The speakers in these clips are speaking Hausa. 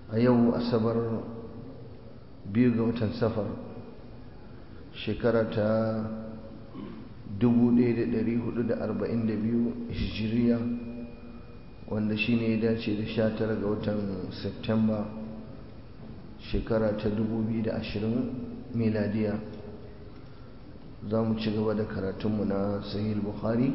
a yau asabar biyu ga watan safar shekara ta 1442 hijiriya wanda shi ne ya dace da 19 ga watan septemba shekara ta 2020 miladiya za mu ci gaba da karatunmu na sahih bukhari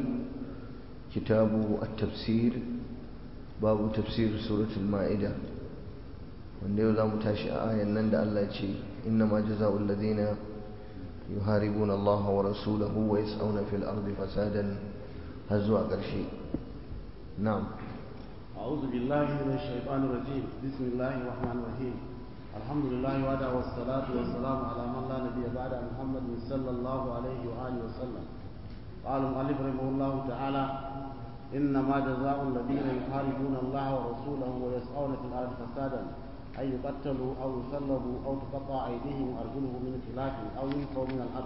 kitabu at-tafsir babu tafsir suratul ma'ida wanda yau za mu tashi a ayan nan da Allah ce inna ma jaza'ul ladina yuharibuna Allah wa rasulahu wa yas'una fil ardi fasadan har zuwa ƙarshe na'am أعوذ بالله من الشيطان الرجيم بسم الله الرحمن الرحيم الحمد لله وعده والصلاة والسلام على من لا نبي بعد محمد صلى الله عليه وآله وسلم قال المؤلف رحمه الله تعالى إنما جزاء الذين يحاربون الله ورسوله ويسعون في الأرض فسادا أن يقتلوا أو يصلبوا أو تقطع أيديهم وأرجلهم من خلاف أو ينفوا من الأرض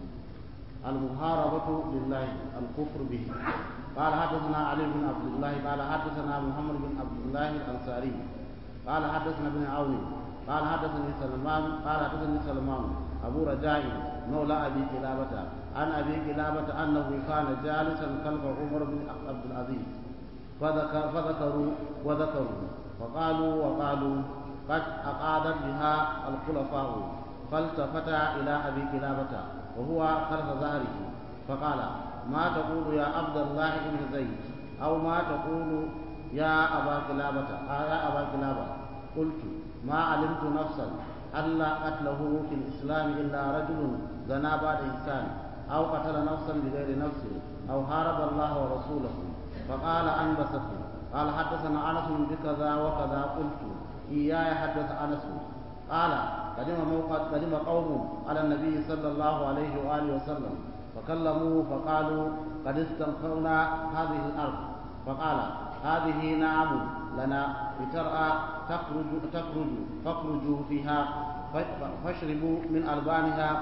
المحاربة لله الكفر به قال حدثنا علي بن عبد الله قال حدثنا محمد بن عبد الله الأنصاري قال حدثنا ابن عون قال حدثني سلمان قال حدثني سلمان أبو رجاء مولى أبي كلابة عن أبي كلابة أنه كان جالسا خلف عمر بن عبد العزيز فذكر فذكروا وذكروا فقالوا وقالوا قد أقادت بها الخلفاء فالتفت إلى أبي كلابة وهو خلف ظهره فقال ما تقول يا عبد الله بن زيد أو ما تقول يا أبا كلابة آه يا أبا كلابة قلت ما علمت نفسا ألا قتله في الإسلام إلا رجل زنا بعد إنسان أو قتل نفسا بغير نفس أو حارب الله ورسوله فقال أنبسته قال حدثنا أنس بكذا وكذا قلت إياي حدث أنس قال قدم موقد قدم قوم على النبي صلى الله عليه وآله وسلم فكلموه فقالوا قد استنقرنا هذه الأرض فقال هذه نعم لنا بترأى تخرج تخرج فاخرجوا فيها فاشربوا من ألبانها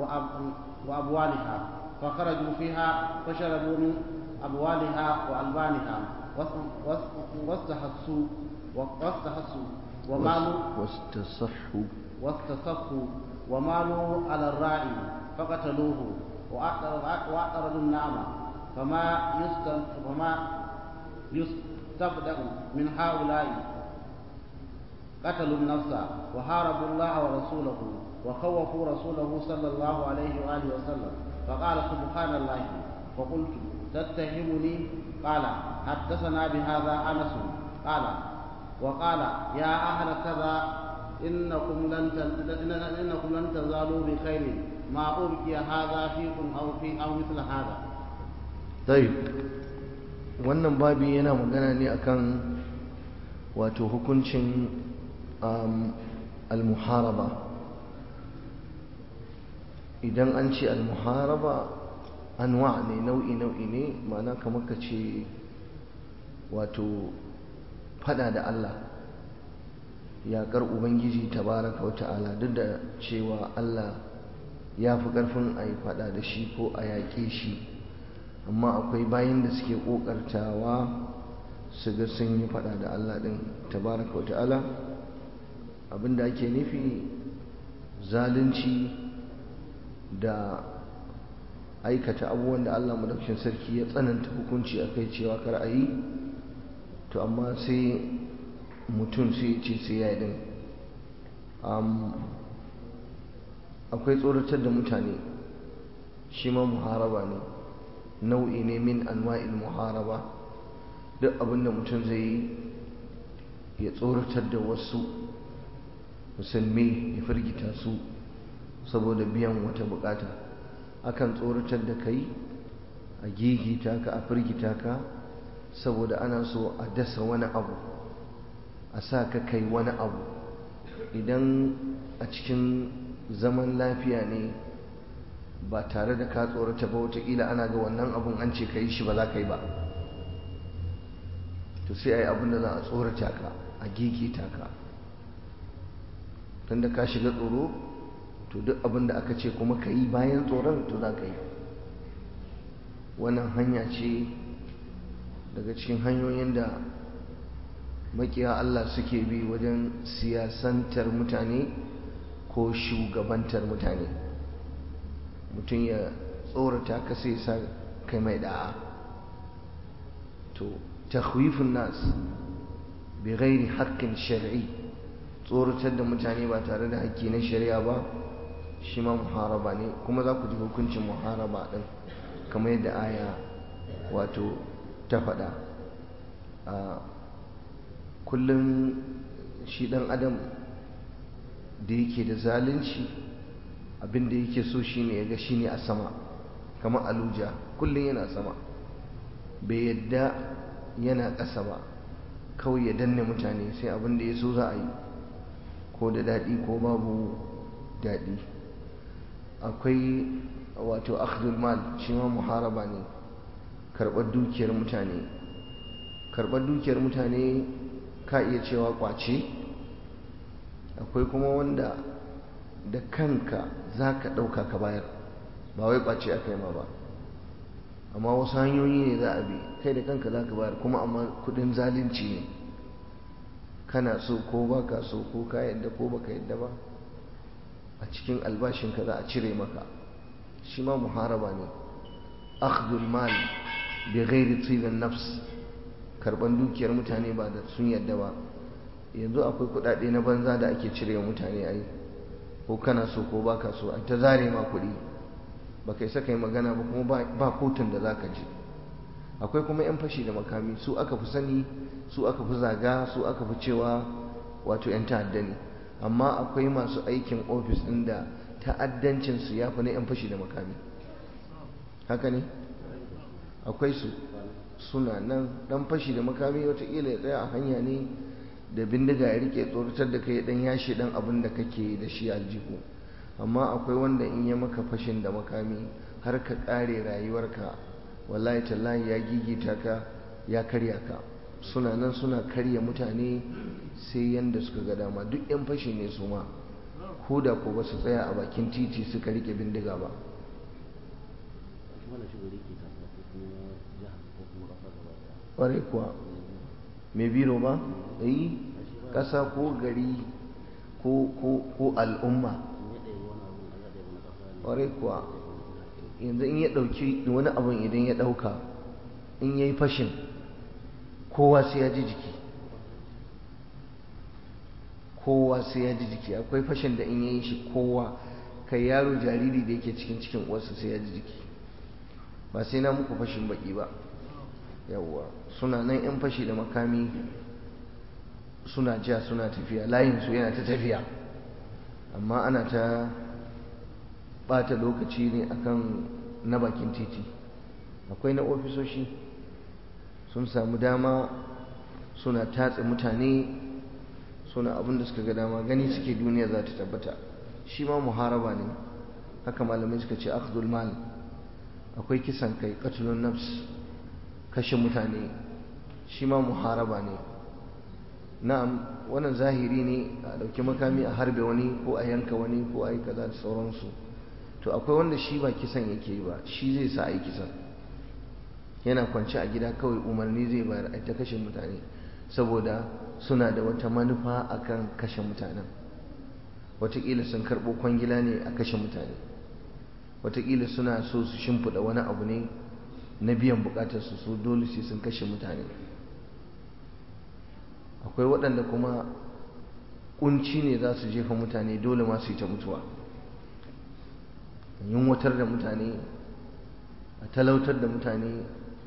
وأبوالها فخرجوا فيها فشربوا من أبوالها وألبانها واستحسوا واستحسوا ومالوا واستصحوا واستصفوا ومالوا على الراعي فقتلوه وأعترضوا النعمة فما فما يستبدأ من هؤلاء قتلوا النفس وحاربوا الله ورسوله وخوفوا رسوله صلى الله عليه وآله وسلم فقال سبحان الله فقلت تتهمني قال حدثنا بهذا أنس قال وقال يا أهل كذا إنكم لن إنكم لن تزالوا بخير ما أبقي هذا فيكم أو في أو مثل هذا طيب wannan babi yana magana ne akan wato hukuncin al-muharaba idan an ce al-muharaba anwa ne nau'i nau'i ne ma'ana kamar ka ce wato fada da Allah yaƙar ubangiji tabaraka wa ta'ala duk da cewa Allah ya fi ƙarfin a yi fada da shi ko a yaƙe shi amma akwai bayan da suke ƙoƙartawa su ga sun yi fada da Allah ɗin tabaraka wa ta'ala abinda ake nufi zalunci da aikata abubuwan da Allah madaukakin sarki ya tsananta hukunci a kai cewa kar a yi to amma sai mutum sai ce sai ya yi akwai tsoratar da mutane shi ma muharaba ne nau'i ne min anwa'il muharaba duk abin da mutum zai yi ya tsoratar da wasu musulmi ya firgita su saboda biyan wata bukata akan tsoratar da kai a gigita ka a firgita ka saboda ana so a dasa wani abu a sa ka kai wani abu idan a cikin zaman lafiya ne ba tare da ka tsorata ba wataƙila ana ga wannan abun an ce ka yi shi ba za ka yi ba to sai a yi abin da za a tsorata ka a gigita ka tun da ka shiga tsoro to duk abin da aka ce kuma ka yi bayan tsoron to za ka yi wannan hanya ce daga cikin hanyoyin da makiya Allah suke bi wajen siyasantar mutane ko shugabantar mutane mutum ya tsorata ka sai sa kai mai da'a to takhwifun nas bi ghairi haqqin shar'i tsoratar da mutane ba tare da haƙƙi na shari'a ba shi ma muharaba ne kuma za ku ji hukuncin muharaba din kamar yadda aya wato ta faɗa kullum shi ɗan adam da yake da zalunci abinda yake so shine ya ga shine a sama kamar aluja kullum yana sama bai yadda yana ƙasa ba kawai ya danne mutane sai abinda ya so za a yi ko da daɗi ko babu daɗi akwai wato akhdul mal shi ma muharaba ne karɓar dukiyar mutane karɓar dukiyar mutane ka iya cewa kwace akwai kuma wanda da kanka za ka ɗauka ka bayar ba wai kwace aka yi ma ba amma wasu hanyoyi ne za a bi kai da kanka za ka bayar kuma amma kudin zalunci ne kana so ko ba ka so ko ka yadda ko baka yadda ba a cikin albashinka za a cire maka shi ma muharaba ne akhdul mal bi ghairi tibin nafs karban dukiyar mutane ba da sun yadda ba yanzu akwai kudade na banza da ake cire wa mutane ai ko kana so ko baka so an ta zare ma kuɗi ba kai saka yi magana ba kuma ba kotun da zaka je akwai kuma yan fashi da makami su aka fi sani su aka fi zaga su aka fi cewa wato yan ta'adda ne amma akwai masu aikin ofis ɗin da ta'addancinsu ya fi na 'yan fashi da makami haka ne akwai su suna nan ɗan fashi da makami watakila ya tsaya a hanya ne da bindiga ya rike tsoratar da kai ɗan yashi ɗan abin da kake da shi aljihu amma akwai wanda in ya maka fashin da makami har ka ƙare rayuwarka wallahi tallahi ya gigita ka ya karya ka suna nan suna karya mutane sai yanda suka ga dama duk 'yan fashi ne su ma ko da ko ba su tsaya a bakin titi suka rike bindiga ba ƙwarai kuwa mai biro ba yi ƙasa ko gari ko al'umma ƙwarai kuwa yanzu in ya ɗauki wani abin idan ya ɗauka in ya yi fashin kowa sai ya ji jiki kowa sai ya ji jiki akwai fashin da in yayi shi kowa kai yaro jariri da yake cikin cikin uwarsa sai ya ji jiki ba sai na muku fashin baki ba yawwa suna nan yan fashi da makami suna ja suna tafiya layin su yana ta tafiya amma ana ta bata lokaci ne akan na bakin titi akwai na ofisoshi sun samu dama suna tatse mutane suna abin da suka ga dama gani suke duniya za ta tabbata shi ma muharaba ne haka malamai suka ce akhdul mal akwai kisan kai qatlun nafs kashe mutane shi ma muharaba ne na'am wannan zahiri ne a dauki makami a harbe wani ko a yanka wani ko a yi kaza da sauransu to akwai wanda shi ba kisan yake yi ba shi zai sa a yi kisan yana kwance a gida kawai umarni zai bayar a ta kashe mutane saboda suna da wata manufa akan kashe mutanen wataƙila sun karɓo kwangila ne a kashe mutane wataƙila suna so su shimfiɗa wani abu ne na biyan buƙatarsu su dole sai sun kashe mutane akwai waɗanda kuma ƙunci ne za su jefa mutane dole ma su yi ta mutuwa yunwatar da mutane a talautar da mutane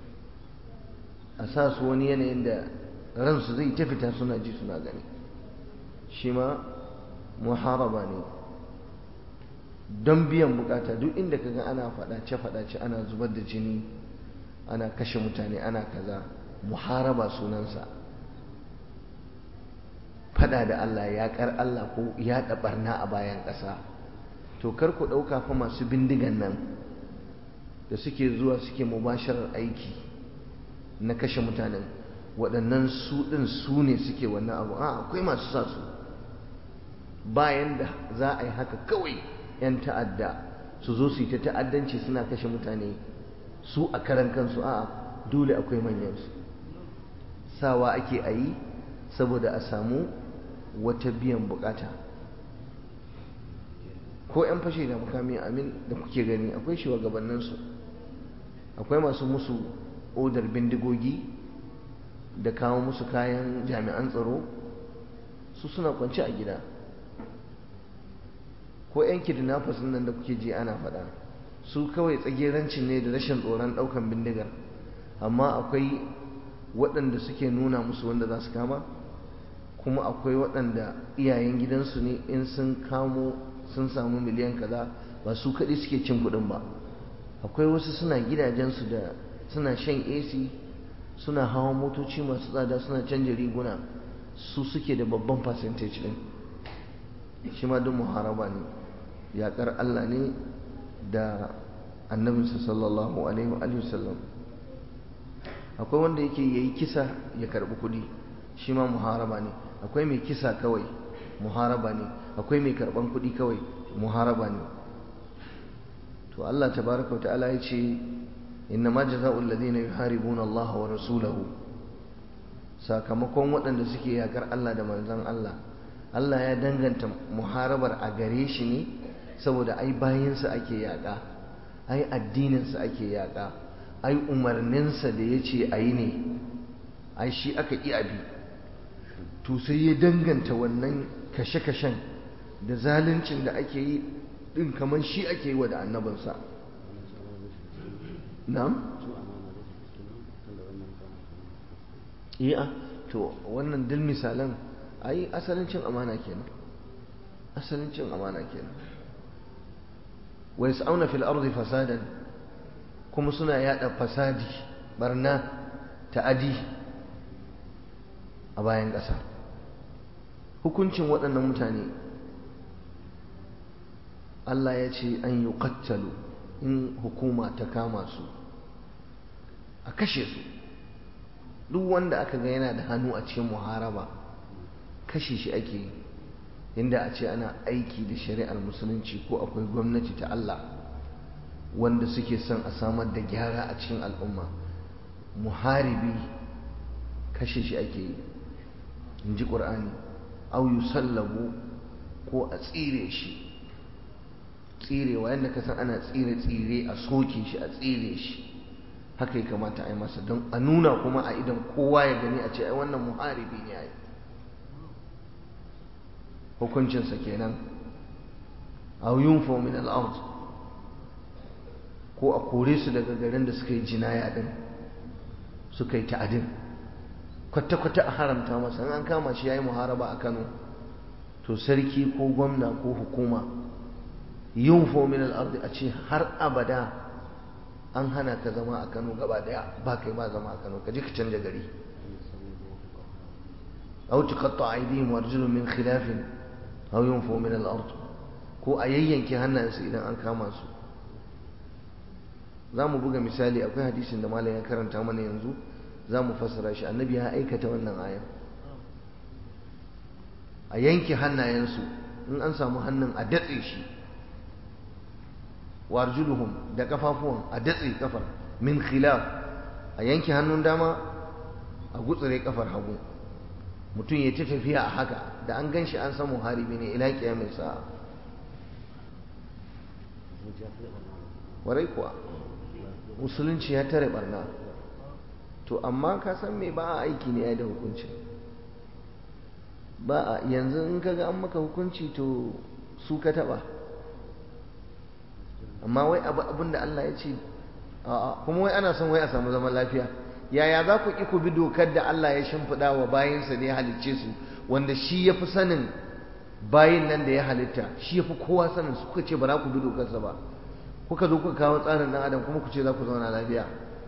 a sa su wani yanayin da ransu zai ta fita suna ji suna gani shi ma muharaba ne don biyan bukata duk inda ka ga ana faɗace faɗace ana zubar da jini ana kashe mutane ana kaza muharaba sunansa faɗa da Allah ya kar Allah ko ya barna a bayan ƙasa to kar ku ɗauka fa masu bindigan nan da suke zuwa suke mubasharar aiki na kashe mutanen waɗannan su ɗin su ne suke wannan abu a akwai masu sa su bayan da za a yi haka kawai 'yan ta'adda su zo su yi ta ta'addanci suna kashe mutane su a karan kansu a dole akwai manyansu sawa ake a yi saboda a samu wata biyan bukata ko 'yan fashe da mukami amin da kuke gani akwai shugabanninsu akwai masu musu odar bindigogi da kawo musu kayan jami'an tsaro su suna kwanci a gida ko 'yan kidnappers nan da kuke ji ana faɗa su kawai tsagerancin ne da rashin tsoron ɗaukan bindigar amma akwai waɗanda suke nuna musu wanda za su kama kuma akwai waɗanda iyayen gidansu ne in sun kamo sun samu miliyan kaza ba su kaɗai suke cin kuɗin ba akwai wasu suna gidajensu da suna shan ac suna hawan motoci masu tsada suna canja riguna su suke da babban percentage ɗin shi ma duk muharaba ne yaƙar allah ne da annabinsa sallallahu alaihi wa sallam akwai wanda yake yayi kisa ya karɓi kuɗi shi ma muharaba ne akwai mai kisa kawai muharaba ne akwai mai karban kuɗi kawai muharaba ne to Allah tabaraka ta'ala ya ce innama jazaa'ul ladina yuharibuna Allah wa rasulahu sakamakon waɗanda suke yakar Allah da manzon Allah Allah ya danganta muharabar a gare shi ne saboda ai bayinsa ake yaƙa ai addininsa ake yaƙa ai umarninsa da ya ce a yi ne ai shi aka ƙi abi to sai ya danganta wannan kashe-kashen da zaluncin da ake yi din kamar shi ake yi wa da annabinsa na'am iya to wannan dil misalan ai asalin cin amana kenan asalin cin amana kenan wa yas'auna fil ardi fasadan kuma suna yada fasadi barna ta'adi a bayan ƙasa hukuncin waɗannan mutane Allah ya ce an yi kattalu in hukuma ta kama su a kashe su duk wanda aka ga yana da hannu a cikin muharaba kashe shi ake yi inda a ce ana aiki da shari'ar musulunci ko akwai gwamnati ta Allah wanda suke son a samar da gyara a cikin al'umma muharibi kashe shi ake yi in ji ƙur'ani au yusallabu ko a tsire shi tsirewa yadda ka san ana tsire-tsire a soke shi a tsire shi haka ya kamata a yi masa don a nuna kuma a idan kowa ya gani a ce ai wannan muharibi ne ai hukuncinsa kenan au yunfa min al ko a kore su daga garin da suka yi jinaya din suka yi ta'adin kwata-kwata a haramta masa an kama shi ya yi muharaba a kano to sarki ko gwamna ko hukuma yin fomin al'ardi a ce har abada an hana ka zama a kano gaba daya ba kai ba zama a kano ka ji ka canja gari au tuqatta aydihim wa arjulun min khilafin aw yunfu min al-ard ko a yayyanke hannayensu idan an kama su za mu buga misali akwai hadisin da malam ya karanta mana yanzu za mu fassara shi annabi ya aikata wannan ayan a yanke hannayensu in an samu hannun a datse shi warjuluhum da kafafuwan a datse kafar min khilaf a yanke hannun dama a gutsure kafar hagu mutum ya ta tafiya a haka da an gan shi an samu haribi ne ila kiyamin sa'a warai kuwa musulunci ya tare barna to amma ka san me ba a aiki ne ya da hukunci ba a yanzu in kaga an maka hukunci to su ka taba amma wai abu abin da Allah ya ce a'a kuma wai ana son wai a samu zaman lafiya yaya za ku ki ku bi dokar da Allah ya shimfiɗa wa bayinsa da ya halicce su wanda shi ya fi sanin bayin nan da ya halitta shi ya fi kowa sanin su kuka ce ba za ku bi dokarsa ba kuka zo kuka kawo tsarin ɗan adam kuma ku ce za ku zauna lafiya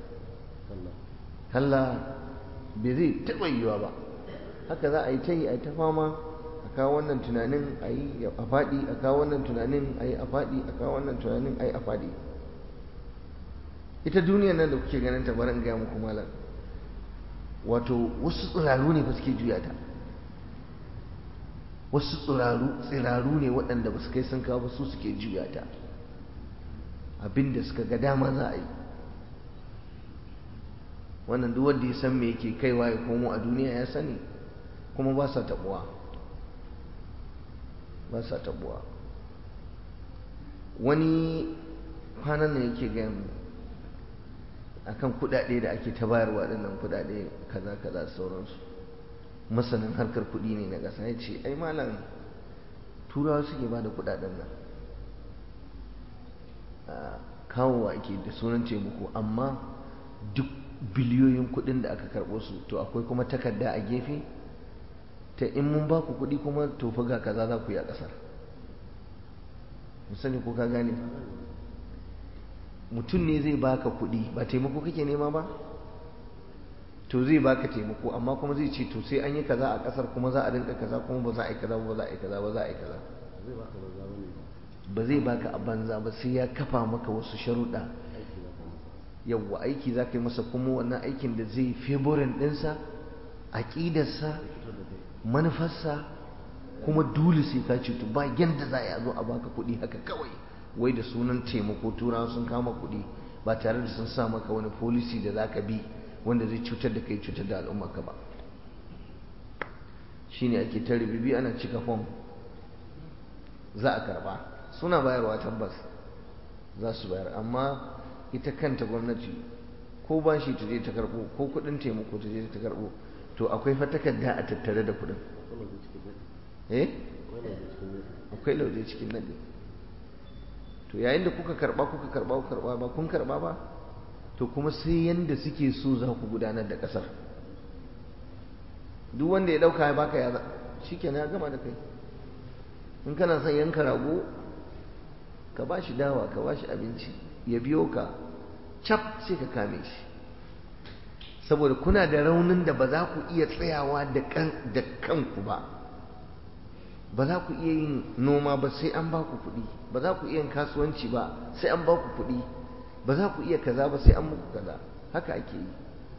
kalla bai zai taɓa yiwa ba haka za a yi ta yi a yi ta fama a kawo wannan tunanin a yi a faɗi a kawo wannan tunanin a yi a faɗi a kawo wannan tunanin a yi a faɗi ita duniyar nan da kuke ganin ta barin gaya muku malam wato wasu tsiraru ne ba suke juya ta wasu tsiraru tsiraru ne waɗanda ba su kai sun kawo ba su suke juya ta abinda suka ga dama za a yi wannan duk wanda ya san me yake kaiwa ya komo a duniya ya sani kuma ba sa tabuwa ba sa tabuwa wani kwanan nan yake gaya mu akan kudade da ake ta bayarwa dinnan kudade kaza kaza sauransu masanin harkar kudi ne na ƙasa ya ce ai malam turawa suke ba da kudaden nan kawowa ake da sunan taimako amma duk biliyoyin kudin da aka karɓo su to akwai kuma takarda a gefe ta in mun ba ku kudi kuma to fa ga kaza za ku yi a ƙasar sani ko ka gane mutum ne zai baka kudi ba taimako kake nema ba to zai baka taimako amma kuma zai ce to sai an yi kaza a ƙasar kuma za a rinka kaza kuma ba za a yi kaza ba za a yi kaza ba za a yi kaza ba zai baka a banza ba sai ya kafa maka wasu sharuɗa yawwa aiki za ka yi masa kuma wannan aikin da zai favorin ɗinsa aƙidarsa manufarsa kuma dole sai ka cutu ba yadda za a zo a baka kuɗi haka kawai wai da sunan taimako turawa sun kama kuɗi ba tare da sun sa maka wani policy da za ka bi wanda zai cutar da kai cutar da al'ummarka ba shine ake ta ribibi ana cika fom za a karba suna bayarwa tabbas za su bayar amma ita kanta gwamnati ko ba shi ta je ta karbo ko kudin taimako ta je ta karbo to akwai fa takarda a tattare da kudin eh akwai lauje cikin nadi to yayin da kuka karba kuka karba kuka karba ba kun karba ba to kuma sai yanda suke so za ku gudanar da kasar duk wanda ya dauka ya baka ya shikenan ya gama da kai in kana son yanka rago ka ba shi dawa ka ba shi abinci ya biyo ka cap sai ka kame shi saboda kuna da raunin da ba za ku iya tsayawa da kanku ba ba za ku iya yin noma ba sai an ba ku kuɗi ba za ku iya yin kasuwanci ba sai an ba ku kuɗi ba za ku iya kaza ba sai an muku kaza haka ake yi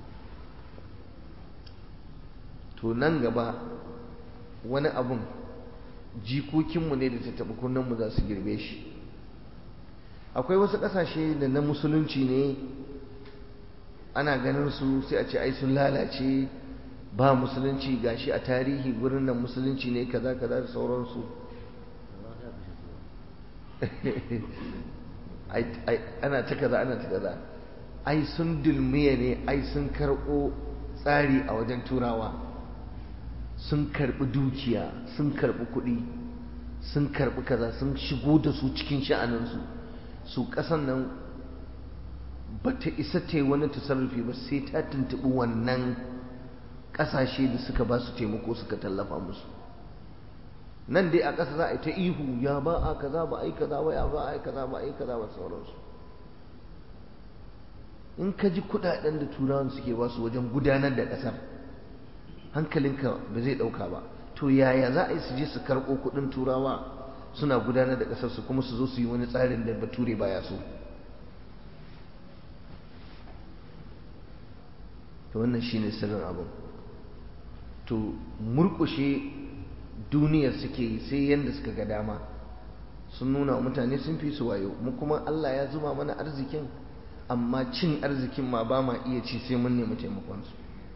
to nan gaba wani abun jikokinmu ne da ta taɓa kunnenmu za su girbe shi akwai wasu ƙasashe da na musulunci ne ana ganin su sai a ce ai sun lalace ba musulunci gashi a tarihi gurin nan musulunci ne kaza kaza da sauransu ana ta kaza ana ta kaza ai sun dulmiya ne ai sun karɓo tsari a wajen turawa sun karɓi dukiya sun karɓi kuɗi sun karɓi kaza sun shigo da su cikin sha'aninsu su ƙasan nan ba ta isa ta yi wani tasarrufi ba sai ta tuntuɓi wannan ƙasashe da suka ba su taimako suka tallafa musu nan dai a ƙasa za a yi ta ihu ya ba a kaza ba a yi kaza ba ya ba a yi kaza ba a yi kaza ba sauransu in ka ji kuɗaɗen da turawan suke ba su wajen gudanar da ƙasar hankalinka ba zai ɗauka ba to yaya za a yi su je su karɓo kuɗin turawa suna gudanar da ƙasarsu kuma su zo su yi wani tsarin da bature baya so to wannan shine sirrin abin to murƙushe duniyar suke yi sai yadda suka ga dama sun nuna mutane sun fi su wayo mu kuma Allah ya zuba mana arzikin amma cin arzikin ma ba ma iya ci sai mun nemi taimakonsu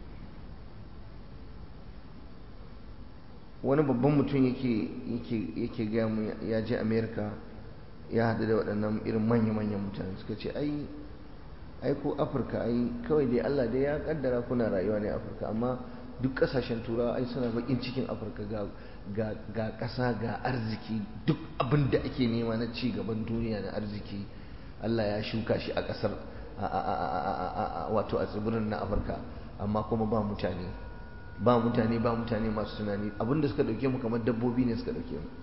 wani babban mutum yake gaya mu ya je america ya haɗu da waɗannan irin manya-manyan mutane suka ce ai ai ko afirka ai kawai dai allah dai ya kaddara kuna rayuwa ne afirka amma duk ƙasashen turawa ai suna bakin cikin afirka ga ƙasa ga arziki duk abin da ake nema na ci gaban duniya na arziki allah ya shuka shi a ƙasar wato a tsibirin na afirka amma kuma ba mutane ba mutane ba mutane masu tunani abinda suka dauke mu kamar dabbobi ne suka dauke mu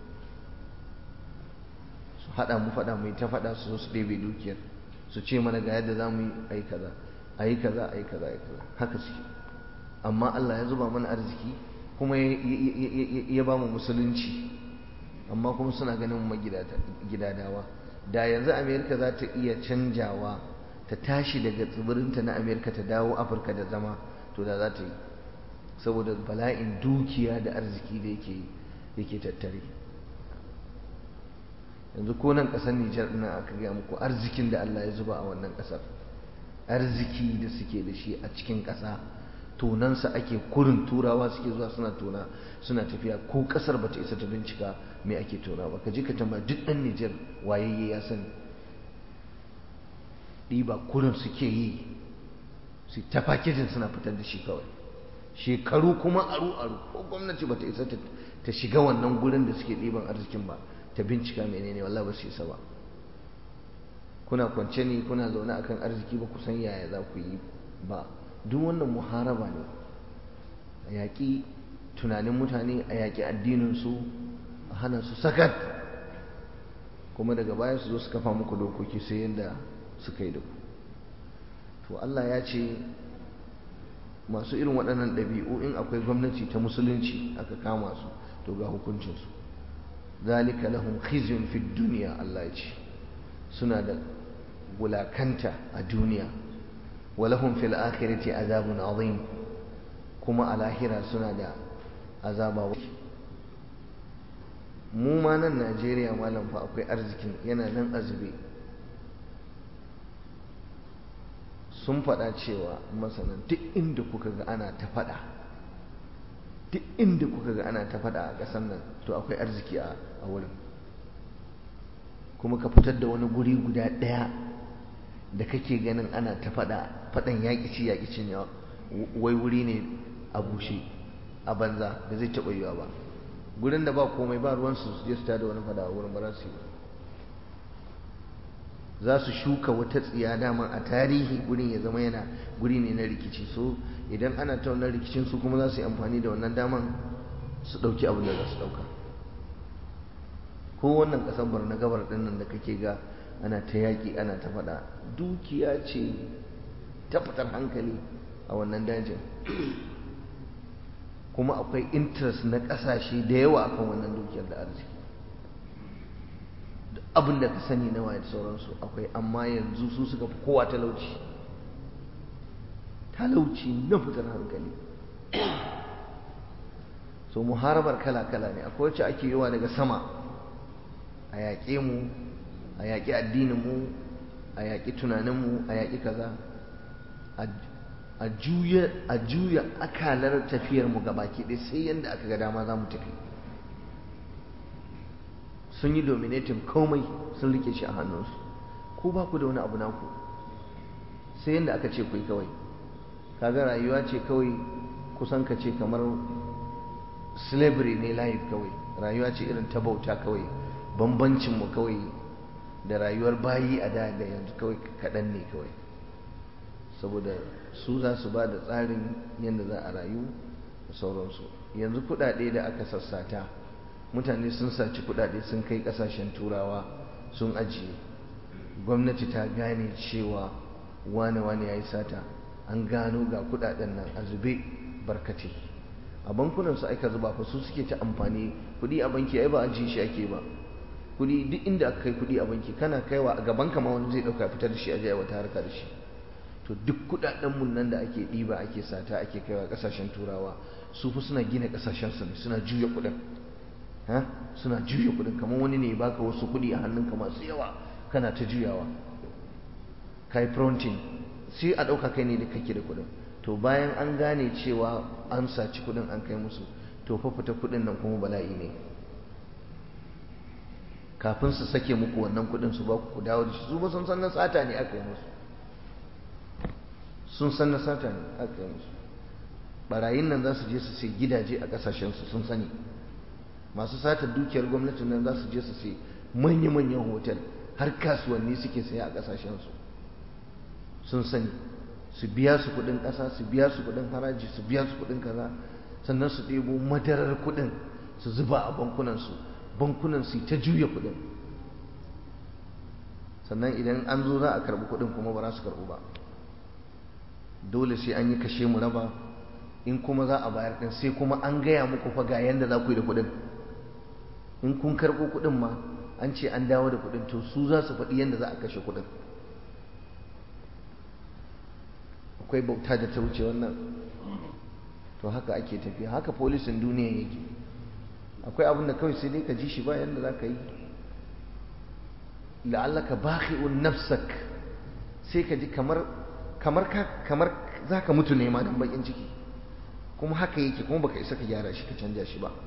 su hada mu fada mu ta fada su su ɗebe dukiyar su ce mana ga yadda za mu yi ayi kaza ayi kaza ayi kaza ayi kaza haka suke amma Allah ya zuba mana arziki kuma ya ba mu musulunci amma kuma suna ganin mu gidadawa da yanzu Amerika za ta iya canjawa ta tashi daga tsibirinta na Amerika ta dawo Afirka da zama to da za ta yi saboda bala'in dukiya da arziki da yake yake tattare yanzu ko nan ƙasar Nijar ɗin aka gaya muku arzikin da Allah ya zuba a wannan ƙasar arziki da suke da shi a cikin ƙasa tonansa ake kurin turawa suke zuwa suna tona suna tafiya ko kasar bata isa ta bincika me ake tona ba ka je ka tamba duk ɗan Nijar wayayye ya sani ɗiba kurin suke yi su ta fakejin suna fitar da shi kawai shekaru kuma aru aru ko gwamnati bata isa ta shiga wannan gurin da suke ɗiban arzikin ba ta bincika menene wallahi ba su isa ba kuna kwance ne kuna zaune akan arziki ba ku san yaya za ku yi ba duk wannan muharaba ne a yaƙi tunanin mutane a yaƙi addininsu a hana su sakat kuma daga baya su zo su kafa muku dokoki sai yadda suka yi da ku to Allah ya ce masu irin waɗannan ɗabi'u in akwai gwamnati ta musulunci aka kama su to ga hukuncinsu zalika lahum khizyun fid duniya Allah ya ce suna da wulakanta a duniya walahum fil akhirati azabun azim kuma a lahira suna da azaba mu ma nan Najeriya malam fa akwai arzikin yana nan azube sun faɗa cewa masanan duk inda kuka ga ana ta faɗa duk inda kuka ga ana ta faɗa a ƙasar nan to akwai arziki a wurin kuma ka fitar da wani guri guda ɗaya da kake ganin ana ta faɗa faɗan yaƙi ci yaƙi cin yawa wai wuri ne a bushe a banza da zai taɓa yiwa ba gurin da ba komai ba ruwansu su je su tada wani faɗa a wurin ba za su yi ba za su shuka wata tsiya dama a tarihi gurin ya zama yana guri ne na rikici so idan ana ta wannan rikicin su kuma za su yi amfani da wannan daman su ɗauki abin da za su ɗauka ko wannan ƙasar barna gabar ɗin nan da kake ga ana ta yaƙi ana ta faɗa dukiya ce ta fitar hankali a wannan dajin kuma akwai interest na ƙasashe da yawa akan wannan dukiyar da arziki abin da ka sani na waye da sauransu akwai amma yanzu su suka fi kowa talauci talauci na fitar hankali so muharabar kala-kala ne akwai wacce ake yiwa daga sama a yaƙe mu a yaƙi addininmu a yaƙi tunaninmu a yaƙi kaza a juya akalar tafiyarmu gabaki ɗaya sai yadda aka ga dama za mu tafi sun yi dominating komai sun rike shi a hannunsu ko ba ku da wani abu naku sai yadda aka ce kai kawai kaga rayuwa ce kawai kusan ka ce kamar slavery ne life kawai rayuwa ce irin ta bauta kawai bambancinmu kawai da rayuwar bayi a da da yanzu kawai kaɗan ne kawai saboda su za su ba da tsarin yadda za a rayu da sauransu yanzu kuɗaɗe da aka sassata mutane sun saci kudade sun kai kasashen turawa sun ajiye gwamnati ta gane cewa wane-wane ya yi sata an gano ga kudaden nan a zube barkace a bankunan su aika zuba fa su suke ta amfani kudi a banki ai ba ajiye shi ake ba kudi duk inda aka kai kudi a banki kana kaiwa a gaban kama wani zai dauka fitar da shi a wata harka da shi to duk kudaden mun nan da ake diba ake sata ake kaiwa kasashen turawa su fa suna gina kasashen su ne suna juya kudin suna juya kudin kamar wani ne baka wasu kudi a hannunka masu yawa kana ta juyawa kai fronting sai a ɗauka kai ne da kake da kudin to bayan an gane cewa an saci kudin an kai musu to fa fita kudin nan kuma bala'i ne kafin su sake muku wannan kudin su ba ku dawo da shi su ba sun san na sata ne aka yi musu sun san na sata ne aka yi musu barayin nan za su je su sai gidaje a kasashensu sun sani masu satar dukiyar gwamnatin nan za su je su sai manya-manyan hotel har kasuwanni suke saya a kasashensu sun sani su biya su kudin kasa su biya su kudin haraji su biya su kudin kaza sannan su ɗebo madarar kudin su zuba a bankunansu bankunan su ta juya kudin sannan idan an zo za a karɓi kudin kuma ba za su karɓu ba dole sai an yi kashe mu raba in kuma za a bayar ɗin sai kuma an gaya muku fa ga yanda za ku yi da kudin in kun karɓo kuɗin ma an ce an dawo da kuɗin to su za su faɗi yadda za a kashe kuɗin akwai bauta da ta wuce wannan to haka ake tafiya haka polisin duniya yake akwai abin da kawai sai dai ka ji shi ba yadda za ka yi la'allaka bakhi'un nafsak sai ka ji kamar kamar ka kamar za ka mutu ne ma dan bakin ciki kuma haka yake kuma baka isa ka gyara shi ka canja shi ba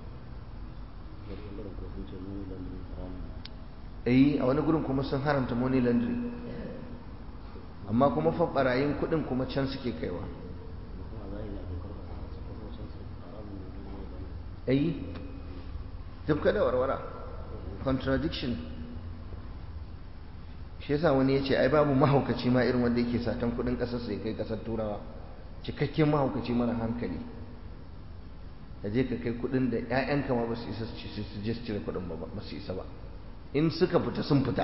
eh a wani gurin kuma sun haramta money laundry amma kuma fa barayin kudin kuma can suke kaiwa eh tafka da warwara contradiction shi yasa wani ya ce ai babu mahaukaci ma irin wanda yake satan kudin kasar sai kai kasar turawa cikakken mahaukaci mara hankali da je ka kai kudin da 'ya'yanka ma ba su isa su je su cire kudin ba ba su isa ba in suka fita sun fita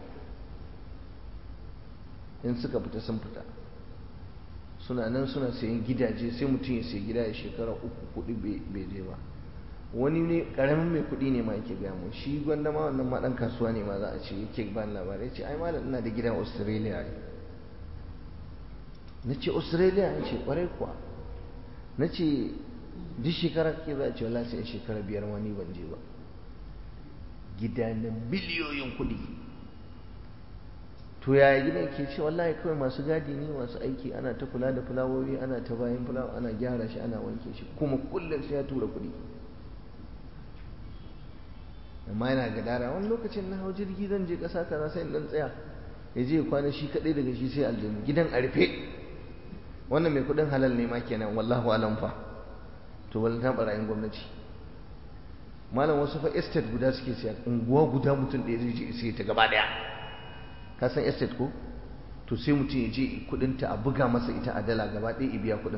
in suka fita sun fita suna nan suna sayan gidaje sai mutum ya sayi gida ya shekara uku kuɗi bai je ba wani ne karamin mai kuɗi ne ma yake gaya mun shi gwanda ma wannan ma ɗan kasuwa ne ma za a ce yake ban labarai ya ce ai malam ina da gidan australia ne na ce australia ya ce kwarai kuwa na ce duk shekara ke za a ce wala sai shekara biyar ma ni ban je ba gida na biliyoyin kuɗi to yaya gidan ke ce wallahi kawai masu gadi ne masu aiki ana ta kula da fulawoyi ana ta bayan fulawa ana gyara shi ana wanke shi kuma kullum sai ya tura kuɗi amma yana gadara wani lokacin na hau jirgi zan je ƙasa kaza sai in dan tsaya ya je kwana shi kaɗai daga shi sai aljanu gidan a rufe wannan mai kuɗin halal ne ma kenan wallahu alam fa to wani ta ɓarayin gwamnati malam wasu fa estate guda suke siya unguwa guda mutum ɗaya zai je sai ta gaba ɗaya ka san estate ko to sai mutum ya je kuɗinta a buga masa ita a dala gaba ɗaya biya kuɗin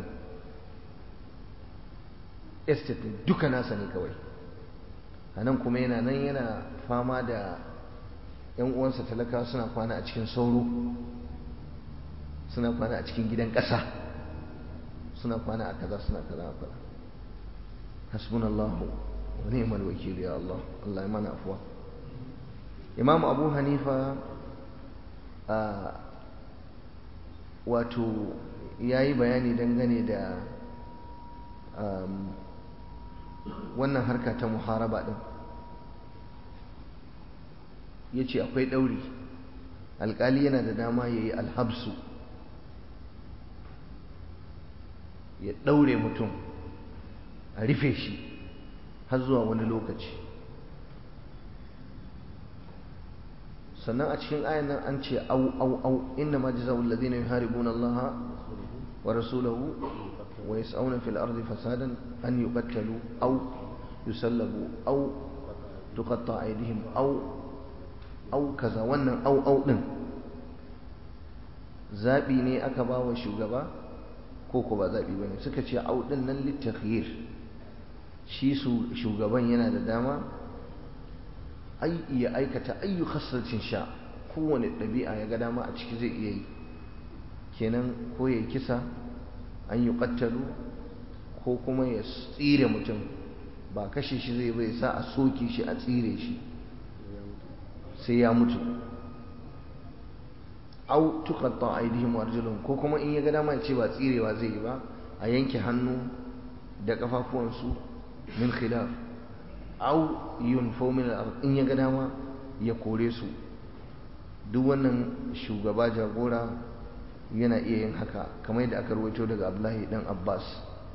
estate duka nasa ne kawai a nan kuma yana nan yana fama da yan uwansa talakawa suna kwana a cikin sauro suna kwana a cikin gidan ƙasa suna kwana a kaza suna kaza a kaza hasbunallahu wa ni'mal wakil ya Allah Allah ya mana afwa Imam Abu Hanifa a wato yayi bayani dangane da wannan harka ta muharaba din ya ce akwai ɗauri alƙali yana da dama ya yi alhabsu ya ɗaure mutum a rufe shi har zuwa wani lokaci sannan a cikin ayan nan an ce au au au inna ma jazaa'ul ladina yuharibuna Allah wa rasulahu wa yas'una fil ardi fasadan an yuqattalu aw yusallabu aw tuqatta aydihim aw au kaza wannan au au din zabi ne aka ba wa shugaba ko ko ba zabi bane suka ce au din nan litakhyir shi shugaban yana da dama ai iya aikata ayyu khaslatin sha kowane ɗabi'a ya ga dama a ciki zai iya yi kenan ko ya kisa an yi ƙattalu ko kuma ya tsire mutum ba kashe shi zai bai sa a soke shi a tsire shi sai ya mutu au tuqatta aydihim arjuluhum ko kuma in ya ga dama ce ba tsirewa zai yi ba a yanke hannu da kafafuwansu min khilaf au yunfau min al in ya ga dama ya kore su duk wannan shugaba jagora yana iya yin haka kamar yadda aka rawaito daga Abdullahi dan Abbas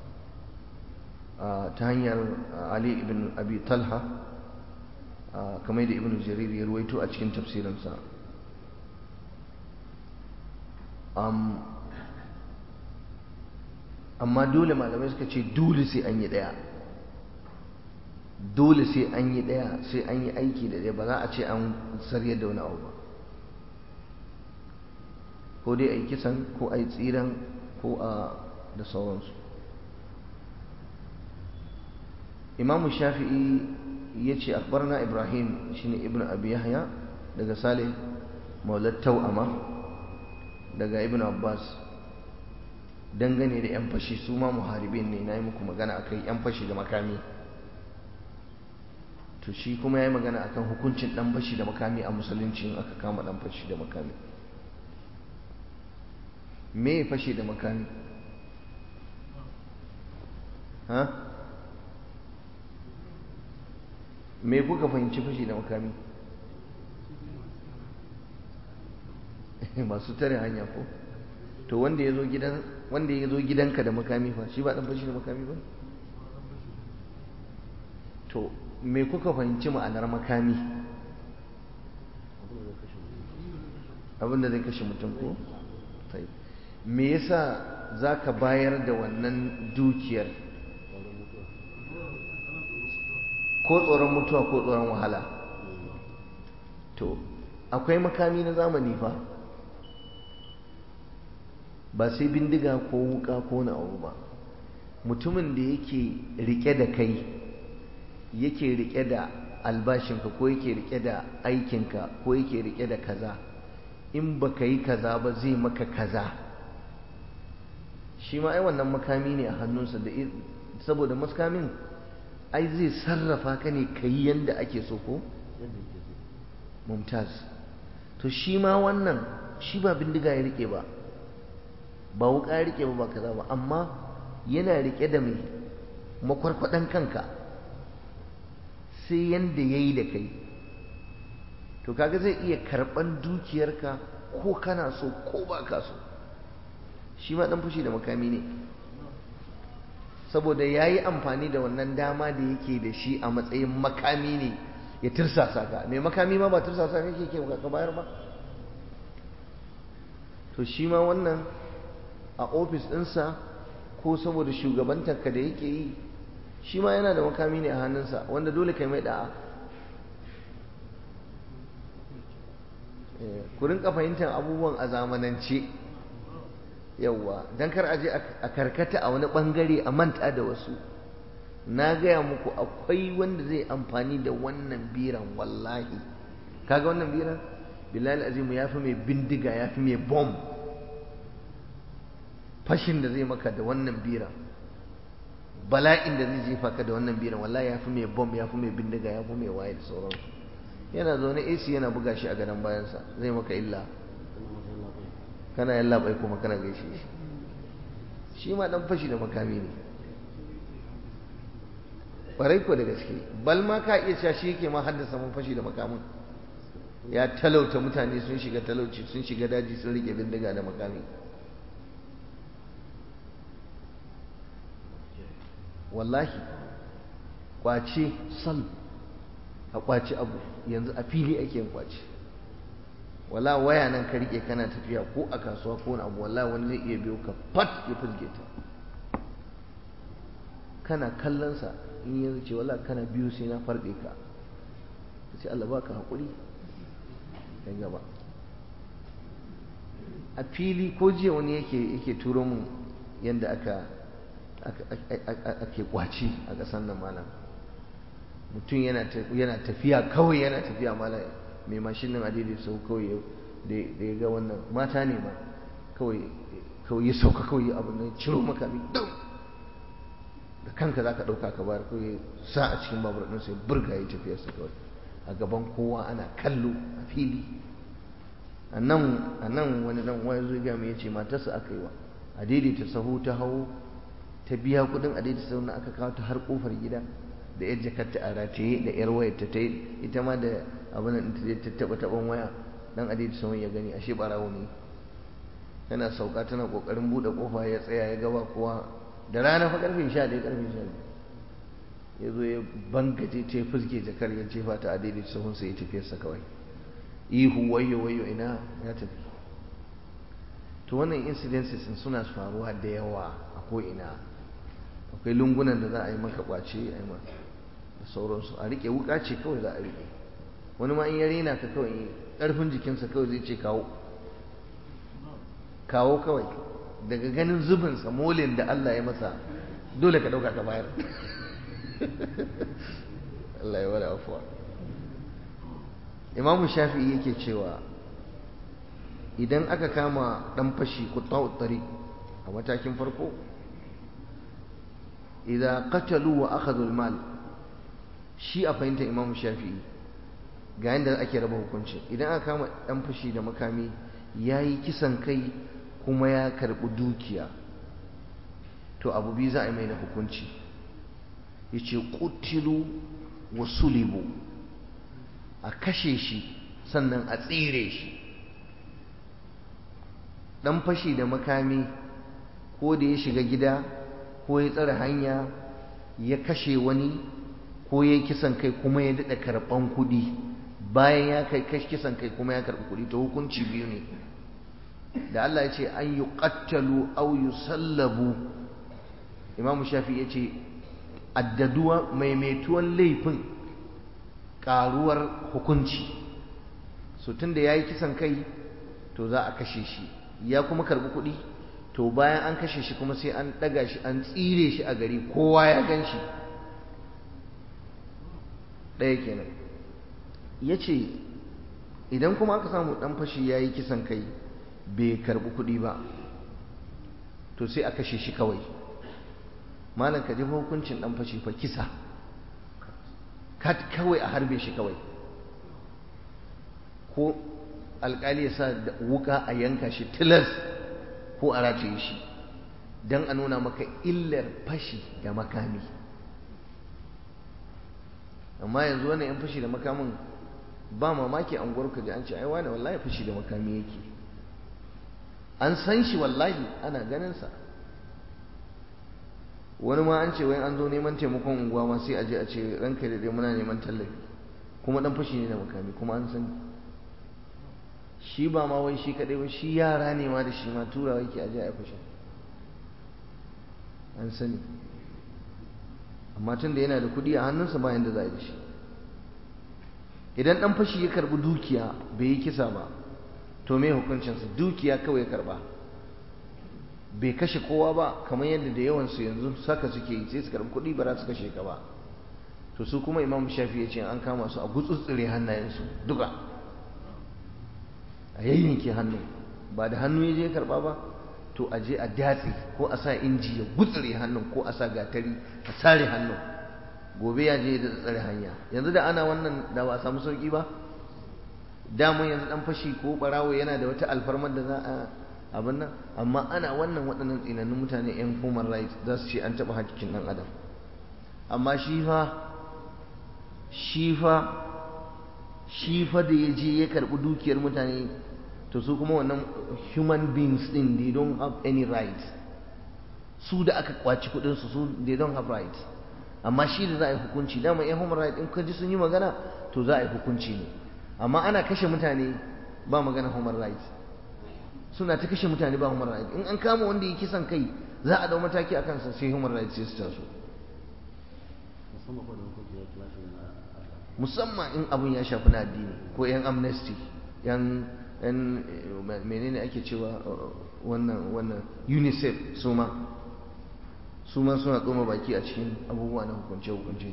ta hanyar Ali ibn Abi Talha kamar da ibn jarir ya ruwaito a cikin tafsirinsa amma dole malamai suka ce dole sai an yi daya dole sai an yi daya sai an yi aiki da daya ba za a ce an sarye da wani abu ba ko dai a yi kisan ko a yi tsiran ko a da sauransu imamu shafi'i yace akbarna ibrahim shine ibnu abi yahya daga salih maulad tau'ama daga ibnu abbas dangane da yan fashi su ma muharibin ne nayi muku magana akai yan fashi da makami to shi kuma yayi magana akan hukuncin dan fashi da makami a musulunci in aka kama dan fashi da makami me fashi da makami ha me kuka fahimci fashi da makami masu tare hanya ko to wanda ya zo gidan wanda ya zo gidanka da makami fa shi ba dan fashi da makami ba to me kuka fahimci ma'anar makami abinda zai kashe mutum ko me yasa za ka bayar da wannan dukiyar ko tsoron mutuwa ko tsoron wahala to akwai makami na zamani fa ba sai bindiga ko wuka ko na abu ba mutumin da yake rike da kai yake rike da albashinka ko yake rike da aikinka ko yake rike da kaza in baka yi kaza ba zai maka kaza shi ma ai wannan makami ne a hannunsa da saboda makamin ai zai sarrafa ka ne ka yi yadda ake so ko mumtaz to shi ma wannan shi ba bindiga ya rike ba ba wuka ya rike ba ba kaza ba amma yana rike da mai makwarkwadan kanka sai yanda ya yi da kai to kaga zai iya karɓan dukiyarka ko kana so ko ba ka so shi ma ɗan fushi da makami ne saboda ya yi amfani da wannan dama da yake da shi a matsayin makami ne ya tirsasa ka mai makami ma ba tirsasa ne ke ka bayar ba to shi ma wannan a ofis ɗinsa ko saboda shugabantarka da yake yi shi ma yana da makami ne a hannunsa wanda dole kai mai da'a ku rinka fahimtar abubuwan a zamanance yauwa don kar aje a karkata a wani bangare a manta da wasu na gaya muku akwai wanda zai amfani da wannan biran wallahi kaga wannan biran bilal azimu ya fi mai bindiga ya fi mai bom fashin da zai maka da wannan biran bala'in da zai jefa ka da wannan biran wallahi ya fi mai bom ya fi mai bindiga ya fi mai waye da sauransu yana zaune AC yana buga shi a gadon bayansa zai maka illa kana yalla bai kuma kana gaishe shi shi ma dan fashi da makami ne ƙwarai ko da gaske bal ma ka iya cewa shi yake ma haddasa mun fashi da makamin ya talauta mutane sun shiga talauci sun shiga daji sun rike bindiga da makami wallahi kwace sal a kwace abu yanzu a fili ake yin kwace wala waya nan ka rike kana tafiya ko a kasuwa ko na abu wallahi wani zai iya biyo ka fat ya fizge ta kana kallon sa in ya ce wala kana biyu sai na farɗe ka sai Allah baka haƙuri dan gaba a fili ko jiya wani yake yake turo mu yanda aka ake kwaci a ƙasar nan malam mutum yana tafiya kawai yana tafiya malam mai mashin nan adidi sau kawai da ya ga wannan mata ne ma kawai ya sauka kawai abu ne ciro makami dum da kanka za ka ɗauka ka bayar kawai sa a cikin babur ɗin sai burga ya tafiyarsa kawai a gaban kowa ana kallo a fili a nan wani dan wani zuga mai ya ce matarsa aka yi wa a daidaita sahu ta hau ta biya kudin a daidaita sahu na aka kawo ta har kofar gida da yar jakarta a rataye da yar wayar ta ta ita ma da abin da ta taba taban waya dan a daidaita sahu ya gani ashe barawo ne tana sauka tana kokarin bude kofa ya tsaya ya gaba kowa da rana fa karfe 11 karfe 12 ya zo ya bangaje ta fuske jakar ya jefa ta a daidaita sahun sai ya tafiyarsa kawai ihu wayo wayo ina ya tafi to wannan incidences suna faruwa da yawa a ko'ina akwai lungunan da za a yi maka kwace a yi maka da sauransu a rike wuka ce kawai za a rike wani ma in ya rena ka kawai ƙarfin jikinsa kawai zai ce kawo kawo kawai daga ganin zubinsa molin da Allah ya masa dole ka ɗauka ka bayar Allah ya wada afuwa imamu shafi'i yake cewa idan aka kama ɗan fashi kutta'u tariq a matakin farko idan qatalu wa akhadhu al-mal shi a fahimta imamu shafi'i ga yadda ake raba hukunci idan aka kama ɗan fashi da makami ya yi kisan kai kuma ya karɓi dukiya to abu biyu za a yi mai na hukunci ya ce ƙutilu wa sulibu a kashe shi sannan a tsire shi ɗan fashi da makami ko da ya shiga gida ko ya tsare hanya ya kashe wani ko ya yi kisan kai kuma ya daɗa karɓan kuɗi bayan ya kai kisan kai kuma ya karɓi kuɗi to hukunci biyu ne da Allah ya ce an yi ƙattalu au yi sallabu imamu shafi ya ce addaduwa maimaituwan laifin ƙaruwar hukunci so tun da ya yi kisan kai to za a kashe shi ya kuma karɓi kuɗi to bayan an kashe shi kuma sai an ɗaga shi an tsire shi a gari kowa ya gan shi ɗaya kenan ya ce idan kuma aka samu ɗan fashi ya yi kisan kai bai karɓi kuɗi ba to sai a kashe shi kawai malam ka jefa hukuncin ɗan fashi fa kisa kat kawai a harbe shi kawai ko alƙali ya sa wuka a yanka shi tilas ko a rataye shi don a nuna maka illar fashi da makami amma yanzu wannan yan fashi da makamin ba mamaki an gwarka ji an ce ai wani wallahi fashi da makami yake an san shi wallahi ana ganinsa wani ma an ce wai an zo neman taimakon unguwa ma sai a je a ce ranka da dai muna neman tallafi kuma dan fashi ne da makami kuma an sani shi ba ma wai shi kadai ba shi yara ne ma da shi ma turawa yake aje a fashin an sani amma tun da yana da kuɗi a hannunsa ba yanda za a yi da shi idan ɗan fashi ya karɓi dukiya bai yi kisa ba to me hukuncinsa dukiya kawai ya karɓa bai kashe kowa ba kamar yadda da yawansu yanzu saka suke yi sai su karɓi kuɗi ba za su kashe ka ba to su kuma imam shafi ya ce an kama su a gutsutsure hannayensu duka a yayyanke hannu ba da hannu ya je karɓa ba to a je a datse ko a sa inji ya gutsure hannun ko a sa gatari a sare hannun gobe ya je da tsare hanya yanzu da ana wannan da ba a samu sauki ba damun yanzu dan fashi ko barawo yana da wata alfarmar da za a abin nan amma ana wannan waɗannan tsinannun mutane yan human rights za su ce an taɓa hakkin ɗan adam amma shi fa shi fa shi fa da ya je ya karɓi dukiyar mutane to su kuma wannan human beings din they don't have any right su da aka kwaci kudin su su they don't have right amma shi da za a yi hukunci dama yan human right in ka ji sun yi magana to za a yi hukunci ne amma ana kashe mutane ba magana human right suna ta kashe mutane ba human right in an kama wanda ya kisan kai za a dau mataki a kansa sai human right sai su taso musamman in abun ya shafi na addini ko yan amnesty yan yan menene ake cewa wannan wannan unicef su ma su ma suna tsoma baki a cikin abubuwa na hukunce-hukunce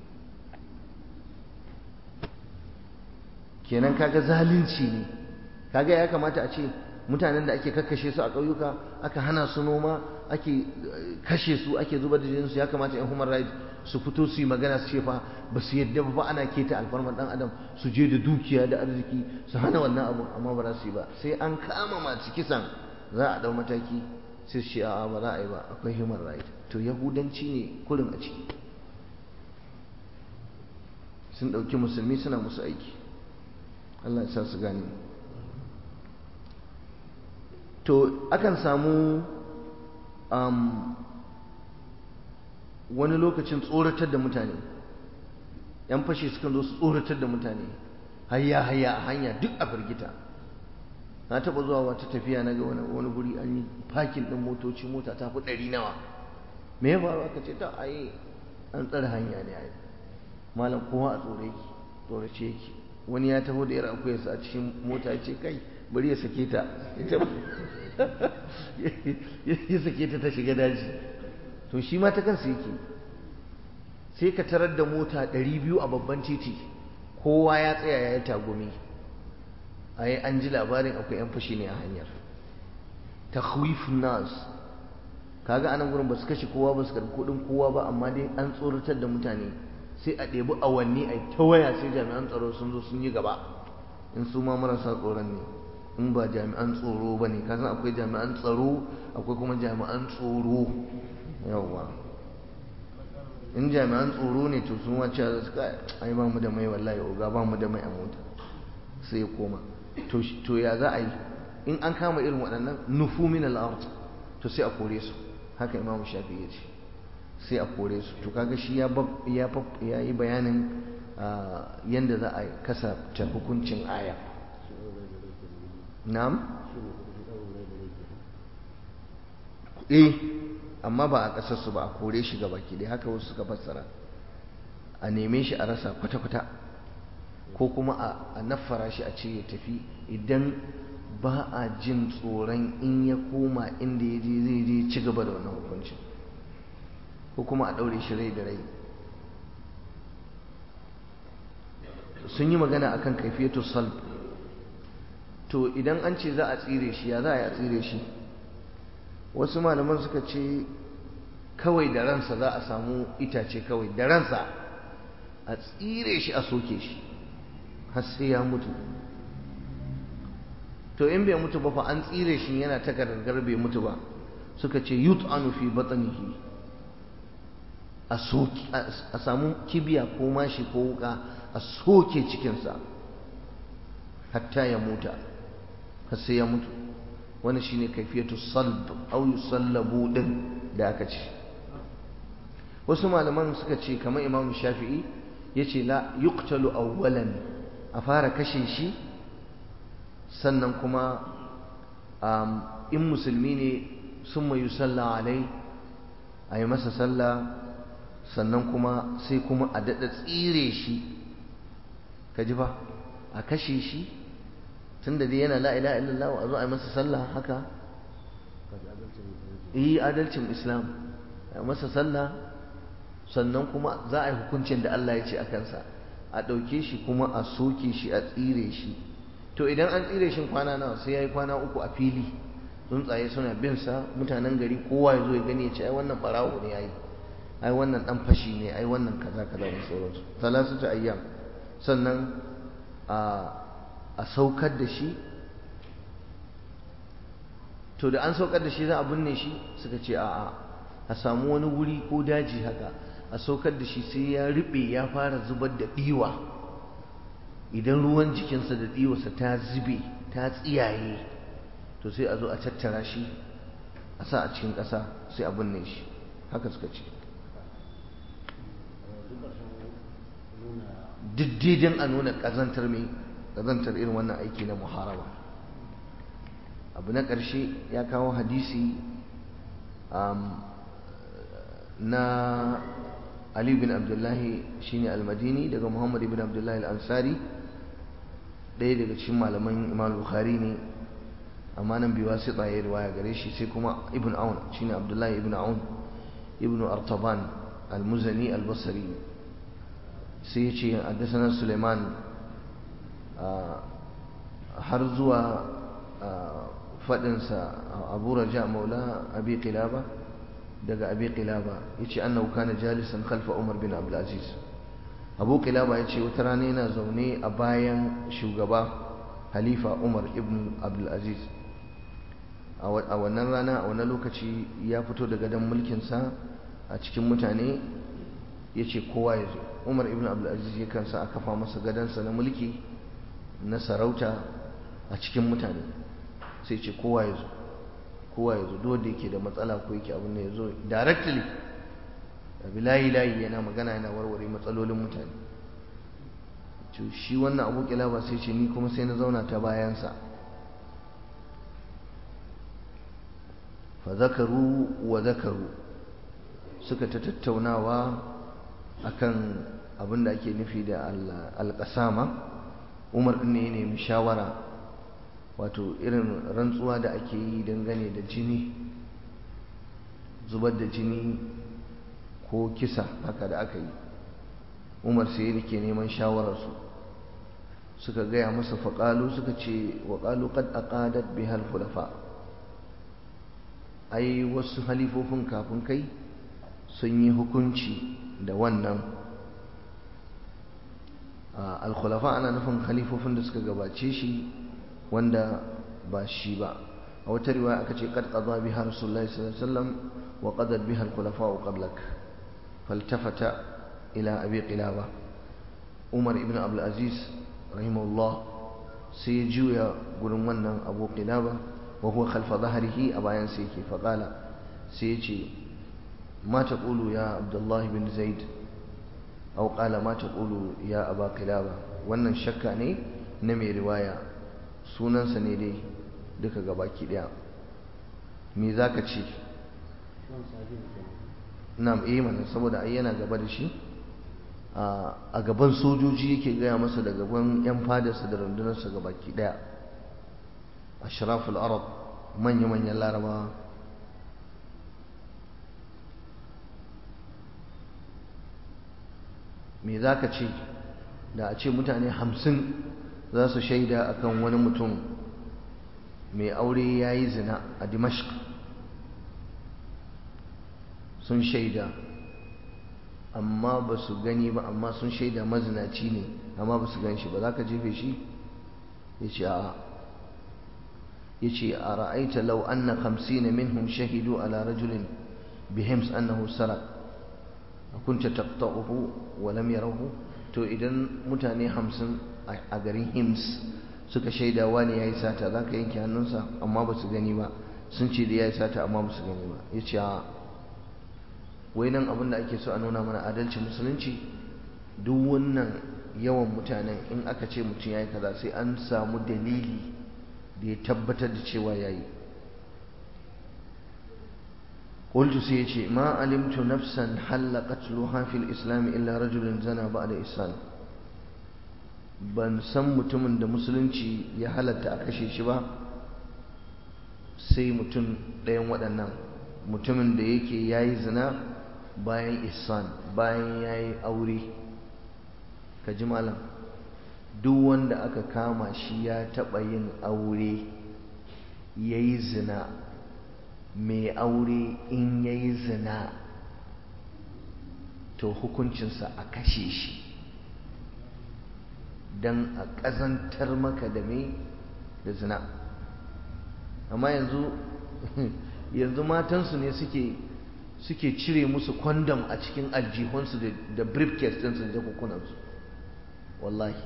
kenan kaga zalunci ne kaga ya kamata a ce mutanen da ake kakkashe su a ƙauyuka aka hana su noma ake kashe su ake zubar da jininsu ya kamata yan human rights su fito su yi magana su ce fa ba su yadda ba ana keta alfarmar dan adam su je da dukiya da arziki su hana wannan abu amma ba za su yi ba sai an kama masu kisan za a dau mataki sai su ce a'a ba za a yi ba akwai human right to yahudanci ne kurin a ciki sun ɗauki musulmi suna musu aiki Allah ya sa su gane to akan samu wani lokacin tsoratar da mutane yan fashe sukan zo su tsoratar da mutane hayya hayya a hanya duk a firgita na taba zuwa wata tafiya na ga wani guri an yi fakin ɗin motoci mota ta fi ɗari nawa me ya faru aka ce ta ayi an tsare hanya ne ayi malam kowa a tsore yake tsorace yake wani ya taho da yar akuyarsa a cikin mota ya ce kai bari ya sake ta ya sake ta ta shiga daji to shi ma ta kansa yake sai ka tarar da mota ɗari biyu a babban titi kowa ya tsaya ya yi tagumi a yi an ji labarin akwai 'yan fashi ne a hanyar ta nas kaga anan gurin ba su kashe kowa ba su karɓi kuɗin kowa ba amma dai an tsoratar da mutane sai a ɗebi awanni a ta waya sai jami'an tsaro sun zo sun yi gaba in su ma marasa tsoron ne in ba jami'an tsoro ba ne kasan akwai jami'an tsaro akwai kuma jami'an tsoro yawwa in jami'an tsoro ne to sun wace da suka ai ba mu da mai wallahi oga ba mu da mai a mota sai ya koma to ya za a yi in an kama irin waɗannan nufu min al to sai a kore su haka imam shafi ya ce sai a kore su to kaga shi ya ya yi bayanin yadda za a kasa ta hukuncin aya na'am eh amma ba a ƙasarsu ba a kore shi gaba ki dai haka wasu suka fassara a neme shi a rasa kwata-kwata ko kuma a naffara shi a ce ya tafi idan ba a jin tsoron in ya koma inda ya je zai je ci gaba da wannan hukuncin ko kuma a ɗaure shi rai da rai sun yi magana akan kaifiyatu salb to idan an ce za a tsire shi ya za a yi a tsire shi wasu malaman suka ce kawai da ransa za a samu itace kawai da ransa a tsire shi a soke shi har sai ya mutu to in bai mutu ba fa an tsire shi yana ta gargar bai mutu ba suka ce yut'anu fi batnihi a soki a samu kibiya ko mashi ko wuka a soke cikinsa hatta ya muta har sai ya mutu wani shine kaifiyatu salb au yusallabu din da aka ce wasu malaman suka ce kamar imamu shafi'i yace la yuqtalu awwalan a fara kashe shi sannan kuma in musulmi ne sun mai yusalla alai a yi masa sallah sannan kuma sai kuma a daɗa tsire shi ka ji ba a kashe shi tun da dai yana la'ila illallah a zo a yi masa sallah haka yi adalcin islam a yi masa sallah sannan kuma za a yi hukuncin da Allah ya ce a kansa a ɗauke shi kuma a soke shi a tsire shi to idan an tsire shi kwana nawa sai ya yi kwana uku a fili tsuntsaye suna bin sa mutanen gari kowa ya zo ya gani ya ce ai wannan barawo ne yayi ai wannan dan fashi ne ai wannan kaza kaza da sauransu salasatu ayyam sannan a a saukar da shi to da an saukar da shi za a binne shi suka ce a'a a samu wani wuri ko daji haka a saukar da shi sai ya riɓe ya fara zubar da ɗiwa idan ruwan jikinsa da ɗiwarsa ta zube ta tsiyaye to sai a zo a tattara shi a sa a cikin ƙasa sai a binne shi haka suka ce diddidin a nuna ƙazantar mai ƙazantar irin wannan aiki na muharaba abu na ƙarshe ya kawo hadisi na Ali bin Abdullahi shine al-Madini daga Muhammad ibn Abdullahi al-Ansari ɗaya daga cikin malaman Imam Bukhari ne amma nan biwa sai tsaye riwaya gare shi sai kuma Ibn Aun shine Abdullahi ibn Aun ibn Artaban al-Muzani al-Basri sai ya ce haddathana Suleiman har zuwa faɗinsa Abu Raja Maula Abi Qilaba daga abi qilaba yace annahu kana jalisan khalfa umar bin abdul aziz abu qilaba yace wata rana yana zaune a bayan shugaba halifa umar ibn abdul aziz a wannan rana a wannan lokaci ya fito daga dan mulkin sa a cikin mutane yace kowa ya zo umar ibn abdul aziz ya kansa a kafa masa gadansa na mulki na sarauta a cikin mutane sai ce kowa ya zo kowa ya zo duk yake da matsala ko yake abin da ya zo directly abi layi layi yana magana yana warware matsalolin mutane to shi wannan abu kila ba sai ce ni kuma sai na zauna ta bayansa fa zakaru wa zakaru suka ta tattaunawa akan abin da ake nufi da alƙasama umar ɗin ne ya nemi shawara wato irin rantsuwa da ake yi dangane da jini zubar da jini ko kisa haka da aka yi umar sai da ke neman shawararsu suka gaya masa faƙalu suka ce wa ƙalu qad aqadat bihal khulafa ai wasu halifofin kafin kai sun yi hukunci da wannan al-khulafa ana nufin halifofin da suka gabace shi wanda ba shi ba a wata riwaya aka ce qad qada biha rasulullahi sallallahu alaihi wasallam wa qadad biha al-khulafa'u qablak faltafata ila abi qilaba umar ibn abdul aziz rahimahullah sai ya juya gurin wannan abu qilaba wa huwa khalfa dhahrihi a bayan sa yake fa qala sai ya ce ma taqulu ya abdullahi bin zaid aw qala ma taqulu ya aba qilaba wannan shakka ne na mai riwaya sunansa ne dai duka gabaki daya me zaka ce na'am eh mana saboda ai yana gaba da shi a gaban sojoji yake gaya masa da gaban yan fadarsa da rundunarsa gabaki daya ashraful arab manya manyan larabawa me za ka ce da a ce mutane hamsin za su shaida akan wani mutum mai aure ya yi zina a dimashq sun shaida amma ba su gani ba amma sun shaida mazinaci ne amma ba su gan shi ba za ka jefe shi ya ce a ya ce a ra'aita lau anna hamsina minhum shahidu ala rajulin bihims annahu sarak kunta taqta'uhu wa lam yarahu to idan mutane hamsin a garin hims suka shaida wani yayi sata zaka yanke hannunsa amma ba su gani ba sun ce da yayi sata amma ba su gani ba yace a wai nan abin da ake so a nuna mana adalci musulunci duk wannan yawan mutanen in aka ce mutum yayi kaza sai an samu dalili da ya tabbatar da cewa yayi قلت سيتي ما علمت نفسا حل قتلها في الإسلام إلا رجل زنى بعد إسلام ban san mutumin da musulunci ya halatta a kashe shi ba sai mutum ɗayan waɗannan mutumin da yake ya yi zina bayan isan bayan ya yi aure ka ji malam duk wanda aka kama shi ya taɓa yin aure ya yi zina mai aure in ya yi zina to hukuncinsa a kashe shi don a ƙazantar maka da mai da zina amma yanzu yanzu matansu ne suke suke cire musu kwandam a cikin aljihunsu da briefcase ɗinsu da kukunansu wallahi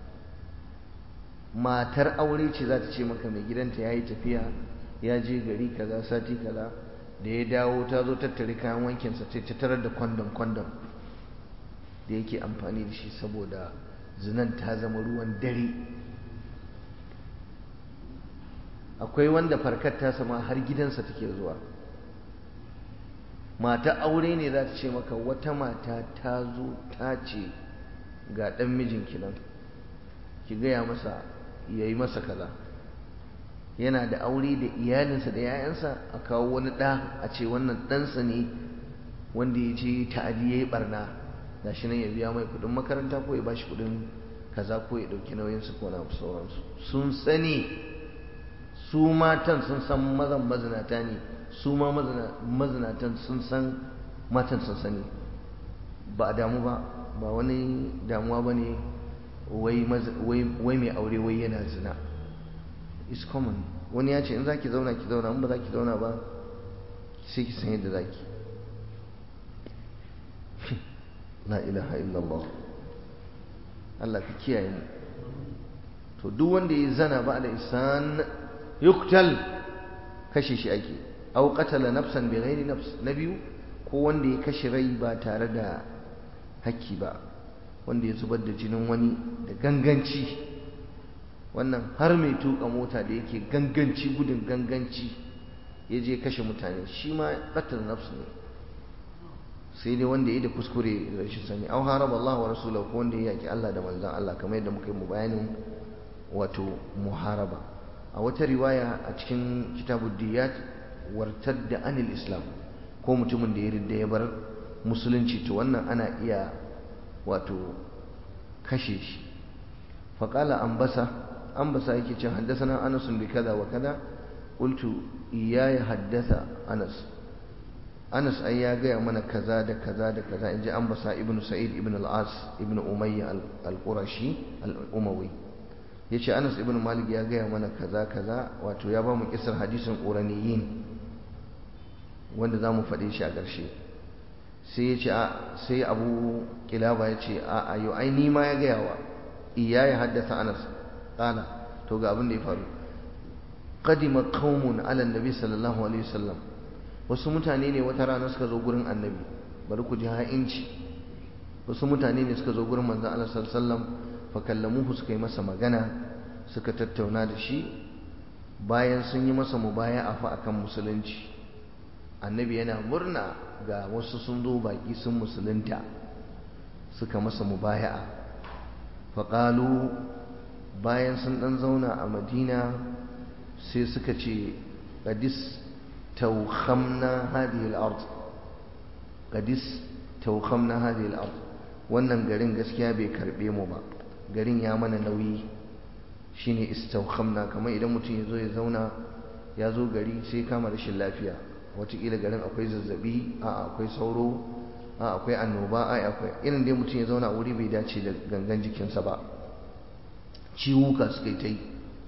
matar aure ce za ta ce maka mai gidanta ya yi tafiya ya je gari kaza sati kaza da ya dawo ta zo tattare kayan wankinsa sai ta tarar da kwandon kwandon da yake amfani da shi saboda zinan ta zama ruwan dare akwai wanda farkar ta sama har gidansa take zuwa mata aure ne za ta ce maka wata mata ta zo ta ce ga ɗan mijinki nan ki gaya masa ya yi masa kaza yana da aure da iyalinsa da 'ya'yansa a kawo wani ɗa a ce wannan ɗansa ne wanda ya ce ta'adi ya yi ɓarna da shi nan ya biya mai kuɗin makaranta ko ya bashi kuɗin kaza ko ya ɗauki nauyinsu ko na sauransu sun sani su matan sun san mazan mazinata ne su ma mazinatan sun san matan sun sani ba a damu ba ba wani damuwa ba ne wai mai aure wai yana zina is common wani ya ce in za ki zauna ki zauna in ba za ki zauna ba sai ki san yadda za ki la ilaha illallah Allah ka kiyaye mu to duk wanda ya zana ba da isan yuktal kashe shi ake aw qatala nafsan bi ghairi nafs na biyu ko wanda ya kashe rai ba tare da hakki ba wanda ya zubar da jinin wani da ganganci wannan har mai tuka mota da yake ganganci gudun ganganci ya je kashe mutane shi ma qatal nafs ne sai dai wanda ya da kuskure da rashin sani aw haraba Allah wa rasulahu ko wanda ya yaki Allah da manzon Allah kamar yadda muka yi mu bayanin wato muharaba a wata riwaya a cikin kitabud diyat wartadda anil islam ko mutumin da ya ridda ya bar musulunci to wannan ana iya wato kashe shi faƙala ambasa ambasa yake cin haddasa anas bi kaza wa kaza qultu iyaya haddasa anas anas ai ya gaya mana kaza da kaza da kaza inji ambasa ibnu sa'id ibn al-as ibn umayya al-qurashi al-umawi yace anas ibn malik ya gaya mana kaza kaza wato ya ba mu kisar hadisin quraniyin wanda za mu faɗe shi a ƙarshe sai ya ce sai abu kilaba ya ce a ayo ai ni ma ya gaya wa iya ya haddasa anas ƙala to ga abin da ya faru qadima qaumun ala annabi sallallahu alaihi wasallam wasu mutane ne wata rana suka zo gurin annabi bari ku ji ha'inci wasu mutane ne suka zo gurin manzon Allah sallallahu alaihi wasallam fa kallamuhu suka yi masa magana suka tattauna da shi bayan sun yi masa mubaya'a fa akan musulunci annabi yana murna ga wasu sun zo baki sun musulunta suka masa mubaya'a faƙalu bayan sun ɗan zauna a madina sai suka ce ƙadis taukhamna hadhihi al-ard ƙadis taukhamna hadhihi al-ard wannan garin gaskiya bai karbe mu ba garin ya mana nauyi shine istaukhamna kamar idan mutum ya zo ya zauna ya zo gari sai kama rashin lafiya watakila garin akwai zazzabi a akwai sauro a akwai annoba a akwai irin dai mutum ya zauna a wuri bai dace da gangan jikinsa ba ciwuka suka yi ta yi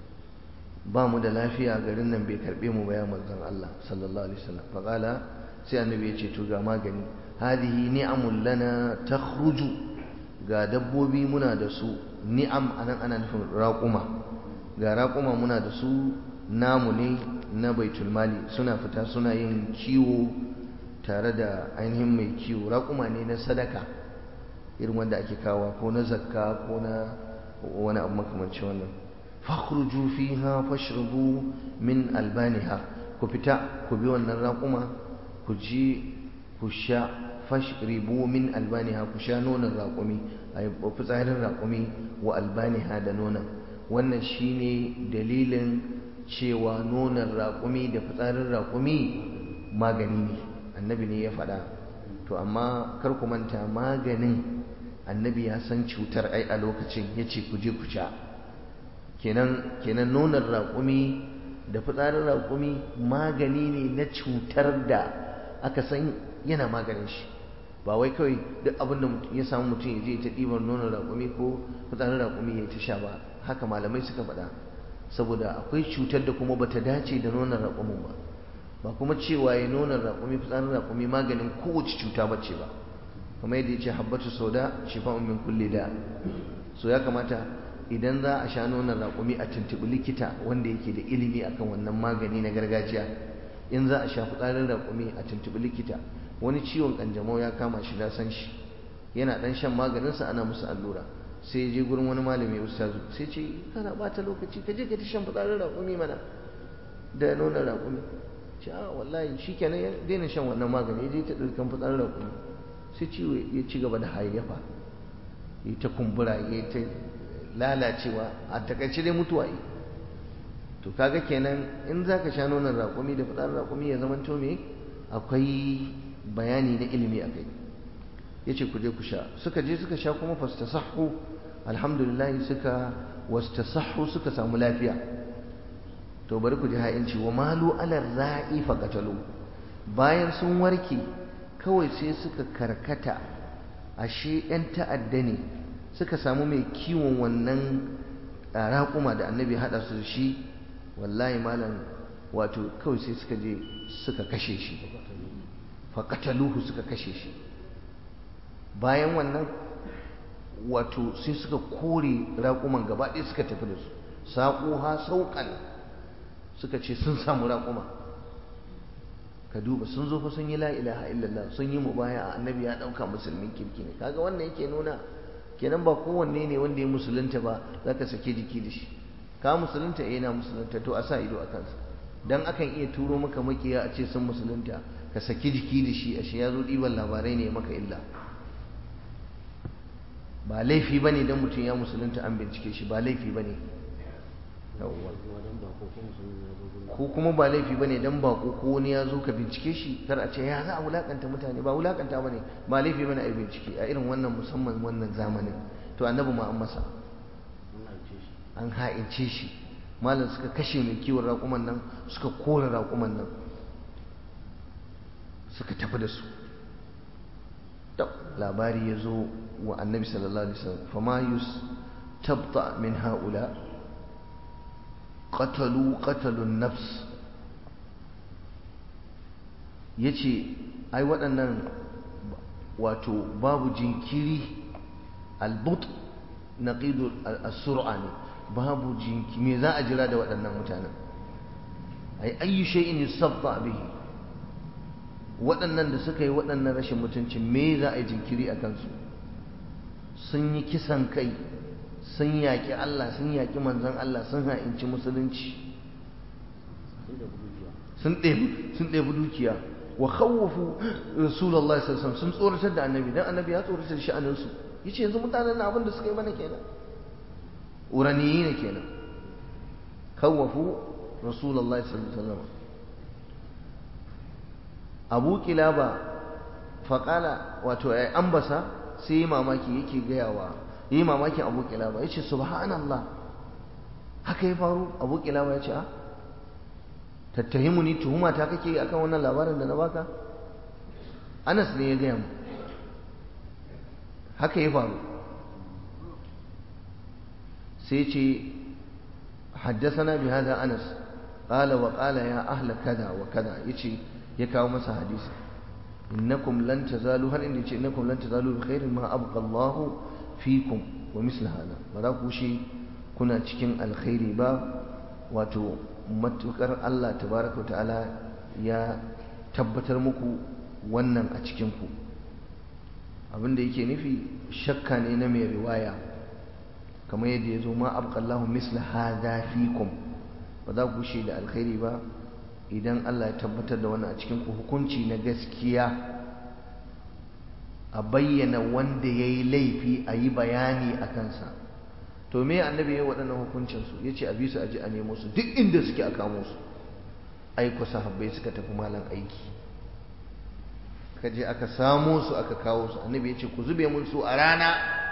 ba mu da lafiya garin nan bai karbe mu ba ya manzon Allah sallallahu alaihi wasallam faqala sai annabi ya ce to ga magani hadihi ni'amul lana takhruju ga dabbobi muna da su ni'am anan ana nufin raƙuma ga raƙuma muna da su namu ne na baitul mali suna fita suna yin kiwo tare da ainihin mai kiwo raƙuma ne na sadaka irin wanda ake kawo ko na zakka ko na wani abu makamanci wannan fakhruju fiha fashrubu min albaniha ku fita ku bi wannan raƙuma ku ji ku sha fashribu min albaniha ku sha nonon raƙumi a fitsarin raƙumi wa albaniha da nonon wannan shine dalilin cewa nonon raƙumi da fitsarin raƙumi magani ne annabi ne ya faɗa to amma kar ku manta maganin annabi ya san cutar ai a lokacin ya ce ku je ku sha kenan kenan nonon raƙumi da fitsarin raƙumi magani ne na cutar da aka san yana maganin shi ba wai kawai duk abin da ya samu mutum ya je ta ɗibar nonon raƙumi ko fitsarin raƙumi ya ta sha ba haka malamai suka faɗa saboda akwai cutar da kuma bata dace da nonon raƙumin ba ba kuma cewa ya nonon raƙumi fitsarin raƙumi maganin kowace cuta bace ba kamar yadda ya ce habbatu sauda shifa'un min kulli da so ya kamata idan za a sha nonon raƙumi a tuntuɓi likita wanda yake da ilimi akan wannan magani na gargajiya in za a sha fitsarin raƙumi a tuntuɓi likita wani ciwon ƙanjamau ya kama shi na san shi yana ɗan shan maganinsa ana musu allura sai ya je gurin wani malami ustazu sai ce kana bata lokaci ka je ka ta shan fitsarin raƙumi mana da nonon raƙumi ce a wallahi shi kenan ya daina shan wannan magani ya je ta ɗaukan fitsarin raƙumi sai ciwo ya ci gaba da hayayyafa ya ta kumbura ya ta lalacewa a takaice dai mutuwa yi to kaga kenan in za ka sha nonon raƙumi da fitsarin raƙumi ya zama to me akwai bayani na ilimi a kai ya ce ku je ku sha suka je suka sha kuma fastasahu alhamdulillah suka wastasahu suka samu lafiya to bari ku ji ha'inci wa malu ala ra'i faqatalu bayan sun warke kawai sai suka karkata ashe yan ta'adda ne suka samu mai kiwon wannan raƙuma da annabi haɗa su shi wallahi malam wato kawai sai suka je suka kashe shi faqataluhu suka kashe shi bayan wannan wato sai suka kore raƙuman gaba ɗaya suka tafi da su saƙuha sauƙan suka ce sun samu raƙuma ka duba sun zo fa sun yi la ilaha illallah sun yi mubaya a annabi ya ɗauka musulmin kirki ne kaga wannan yake nuna kenan ba kowanne ne wanda ya musulunta ba za ka sake jiki da shi ka musulunta eh na musulunta to a sa ido a kansa dan akan iya turo maka makiya a ce sun musulunta ka saki jiki da shi ashe ya zo ɗiban labarai ne maka illa ba laifi bane dan mutum ya musulunta an bincike shi ba laifi bane ko kuma ba laifi bane dan bako ko wani ya zo ka bincike shi kar a ce ya za a wulakanta mutane ba wulakanta bane ba laifi bane a yi bincike a irin wannan musamman wannan zamanin to annabi ma an masa an ha'ince shi malam suka kashe mai kiwon raƙuman nan suka kore raƙuman nan suka tafi da su labari ya zo wa annabi sallallahu alaihi wasallam fama yus tabta min haula qatalu qatalun nafs yace ai waɗannan wato babu jinkiri albut naqidu as-sur'a ne babu jinki me za a jira da waɗannan mutanen ai ayyu shay'in yusabba bihi waɗannan da suka yi waɗannan rashin mutunci me za a yi jinkiri a kansu sun yi kisan kai sun yaƙi Allah sun yaƙi manzon Allah sun ha'inci musulunci sun ɗebi dukiya wa khawwafu rasulullahi sallallahu alaihi wasallam sun tsoratar da annabi dan annabi ya tsoratar da sha'anin su yace yanzu mutanen abin da suka yi mana kenan uraniyi ne kenan khawwafu rasulullahi sallallahu alaihi wasallam abu kilaba faƙala wato ya ambasa sai yi mamaki yake gayawa yi mamakin abu kilaba ya ce subhanallah haka ya faru abu kilaba ya ce a tattahimu ni tuhuma ta kake akan wannan labarin da na baka anas ne ya gaya mu haka ya faru sai ce haddasana bi hada anas qala wa qala ya ahla kada wa kada yace ya kawo masa hadisi innakum lan tazalu har inda yace innakum lan tazalu bi khairin ma abqa Allahu fikum wa misla hada ba za ku shi kuna cikin alkhairi ba wato matukar Allah tabaraka wa ta'ala ya tabbatar muku wannan a cikin ku abinda yake nufi shakka ne na mai riwaya kamar yadda ya zo ma abqa Allahu misla hada fikum ba za ku shi da alkhairi ba idan Allah ya tabbatar da wannan a cikin ku hukunci na gaskiya a bayyana wanda ya yi laifi a yi bayani a kansa to me annabi ya yi waɗannan hukuncinsu ya ce a bi su a ji a nemo su duk inda suke a kamo su aiko sahabbai suka tafi malam aiki ka je aka samo su aka kawo su annabi ya ce ku zube mun su a rana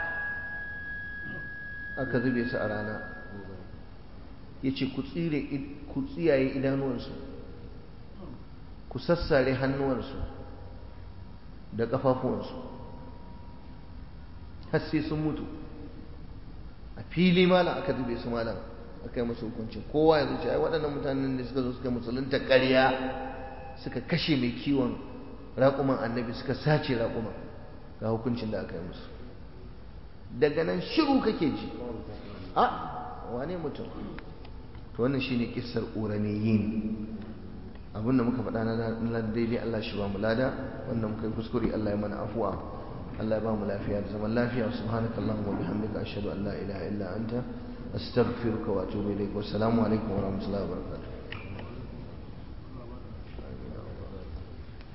aka zube su a rana ya ce ku tsire ku tsiyaye idanuwansu ku sassare hannuwansu da ƙafafuwansu har sai sun mutu a fili malam aka zube su malam aka yi masu hukuncin kowa ya zuci ai waɗannan mutanen da suka zo suka musulunta ƙarya suka kashe mai kiwon raƙuman annabi suka sace raƙuma ga hukuncin da aka yi musu daga nan shiru kake ji a wane mutum to wannan shine kissar uraniyin abinda muka faɗa na daidai Allah shi ba mu lada wanda muka yi kuskure Allah ya mana afuwa Allah ya ba mu lafiya da zaman lafiya subhanaka allahumma wa bihamdika ashhadu an la ilaha illa anta astaghfiruka wa atubu ilaik wa assalamu alaikum wa rahmatullahi wa barakatuh